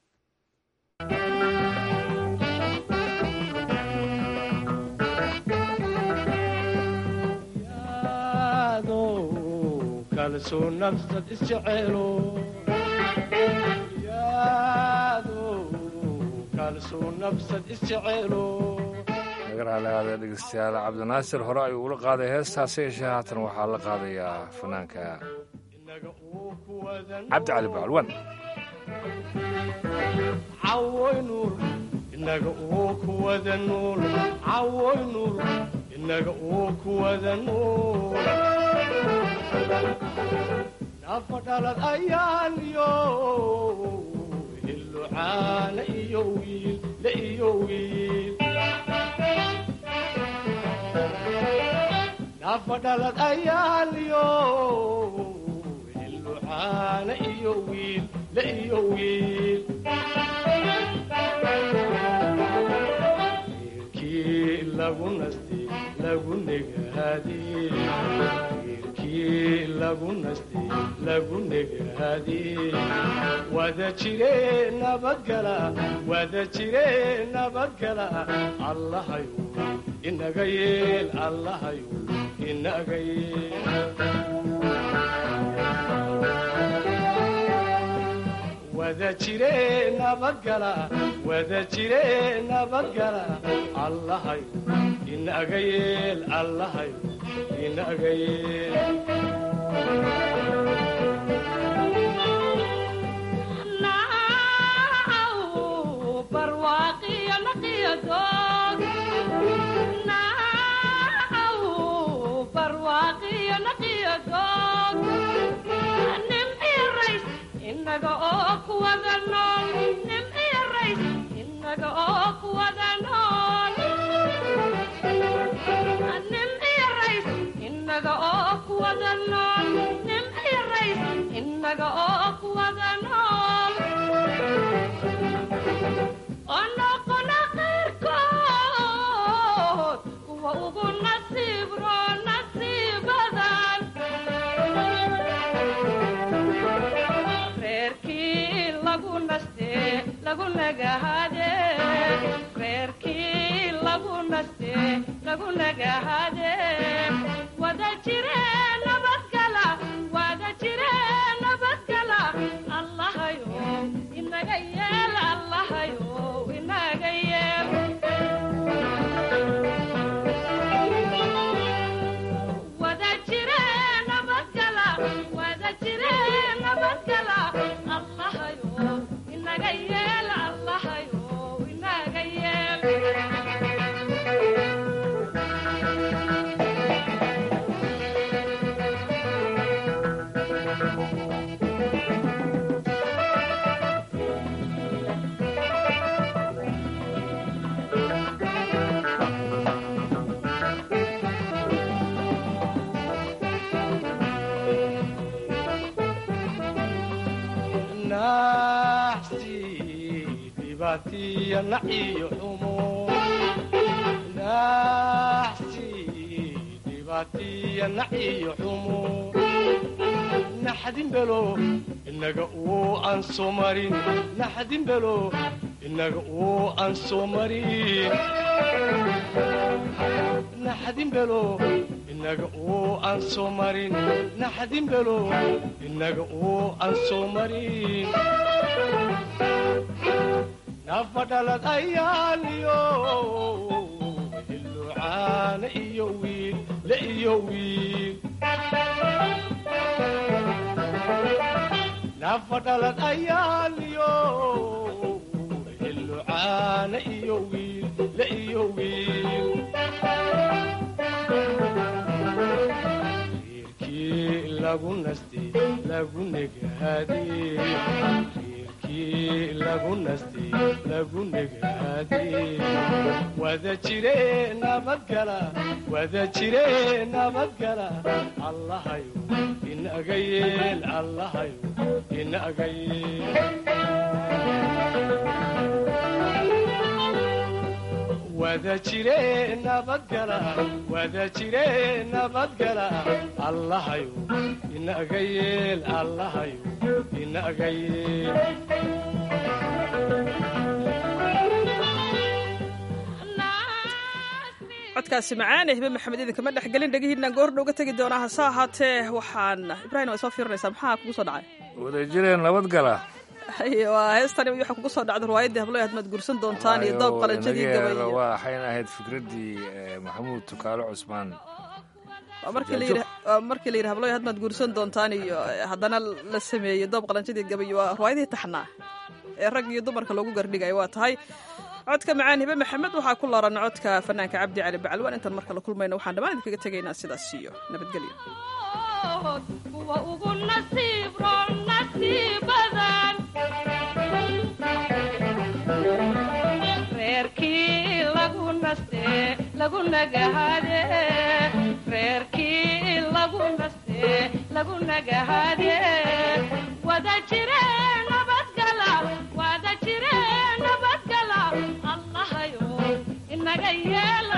ka kalsoo nafsad isjeceelo yaado kalsoo nafsad isjeceelo nagaraalaada dhegeystayaal cabdinaasir hore ayuu ula qaaday heestaasi yeeshee haatan waxaa la qaadayaa fanaanka cabdi cali bacalwan cawoy nuur inaga uu ku wada nuul cawoy nuur inaga uu ku wada nuul nafa dhalad ayaan iyo hillucaana iyo wiil la iyo wiil nafa dhalad ayaan iyo hillucaana iyo wiil la iyo wiil wiilkii lagu nastay lagu negaadee wiilkii lagu nastay lagu negaadee wada jire nabadgala wada jire nabadgala allahayu inaga yeel allahayu inaga yeel wada jire nabadgala wada jire nabadgala allahayu inaga yeel allahayu inaga yeel inaga oo kuwada nool nim iyo rays inaga oo kuwada nool nim iyo rays inaga oo kuwada nool nim iyo rays inaga oo kuwada nool onoqona qayrkood kuwa ugu nasiib roo nasiibadan reerkii lagu naste lagu nagahade reerkii lagu naste lagu nagahade wada jire nabadgala wada jire nabadgala allahayo inaga yeel allahayo inaga yeel wada jire nabadgala wada jire nabadgala allahayo inaga yeel allahayo inaga yeel naxsi dhibaatiya naciyo xumo naxsi dhibaatiya naciyo xumo naxdin belo inaga uu aan soo marin naxdin belo inaga uu aan soo marin naxdin belo inaga uu aan soo marin naxdin belo inaga uu aan soo marin nafa dhalad ayaaliyo hillucaana iyo wiil la iyo wiil nafa dhalad ayaaliyo hillucaana iyo wiil la iyo wiil reerkii lagu nastay lagu negaadee reerkii lagu nastay lagu negaadee wada jire nabadgala wada jire nabadgala allahayo inaga yeel allahayo inaga yeel wada jire nabadgala wada jire nabadgala allahayo inaga yeel allahayo inaga yeel codkaasi macaan hibe maxamed idinkama dhexgelin dhegihiinaan goordhow ga tegi doonaa hase ahaatee waxaan ibrahim waa soo fiirinaysaa maxaa kugu soo dhacay wadajireen nabadgala waa heestani waxaa kugu soo dhacda riwaayaddii hablo hadmaad guursan doontaan iyo doob qalanjadii gabay waxayna ahayd fikraddii maxamuud tukaalo cusmaan waa markii la yidhi waa markii la yidhi hablo hadmaad guursan doontaan iyo haddana la sameeyey doob qalanjadii gabay waa riwaayadihii taxnaa ee rag iyo dumarka loogu gardhigayo waa tahay codka macaan hibe maxamed waxaa ku looran codka fanaanka cabdi cali bacalwaan intaan marka la kulmayna waxaan dhammaan idinkaga tegaynaa sidaas iyo nabadgelyo kuwa ugu nasiib roon nasiibadan reerkii lagu naste lagu nagahade reerkii lagu naste lagu nagahade wada jire nabadgala wada jire nabadgala allahayo inaga yeelo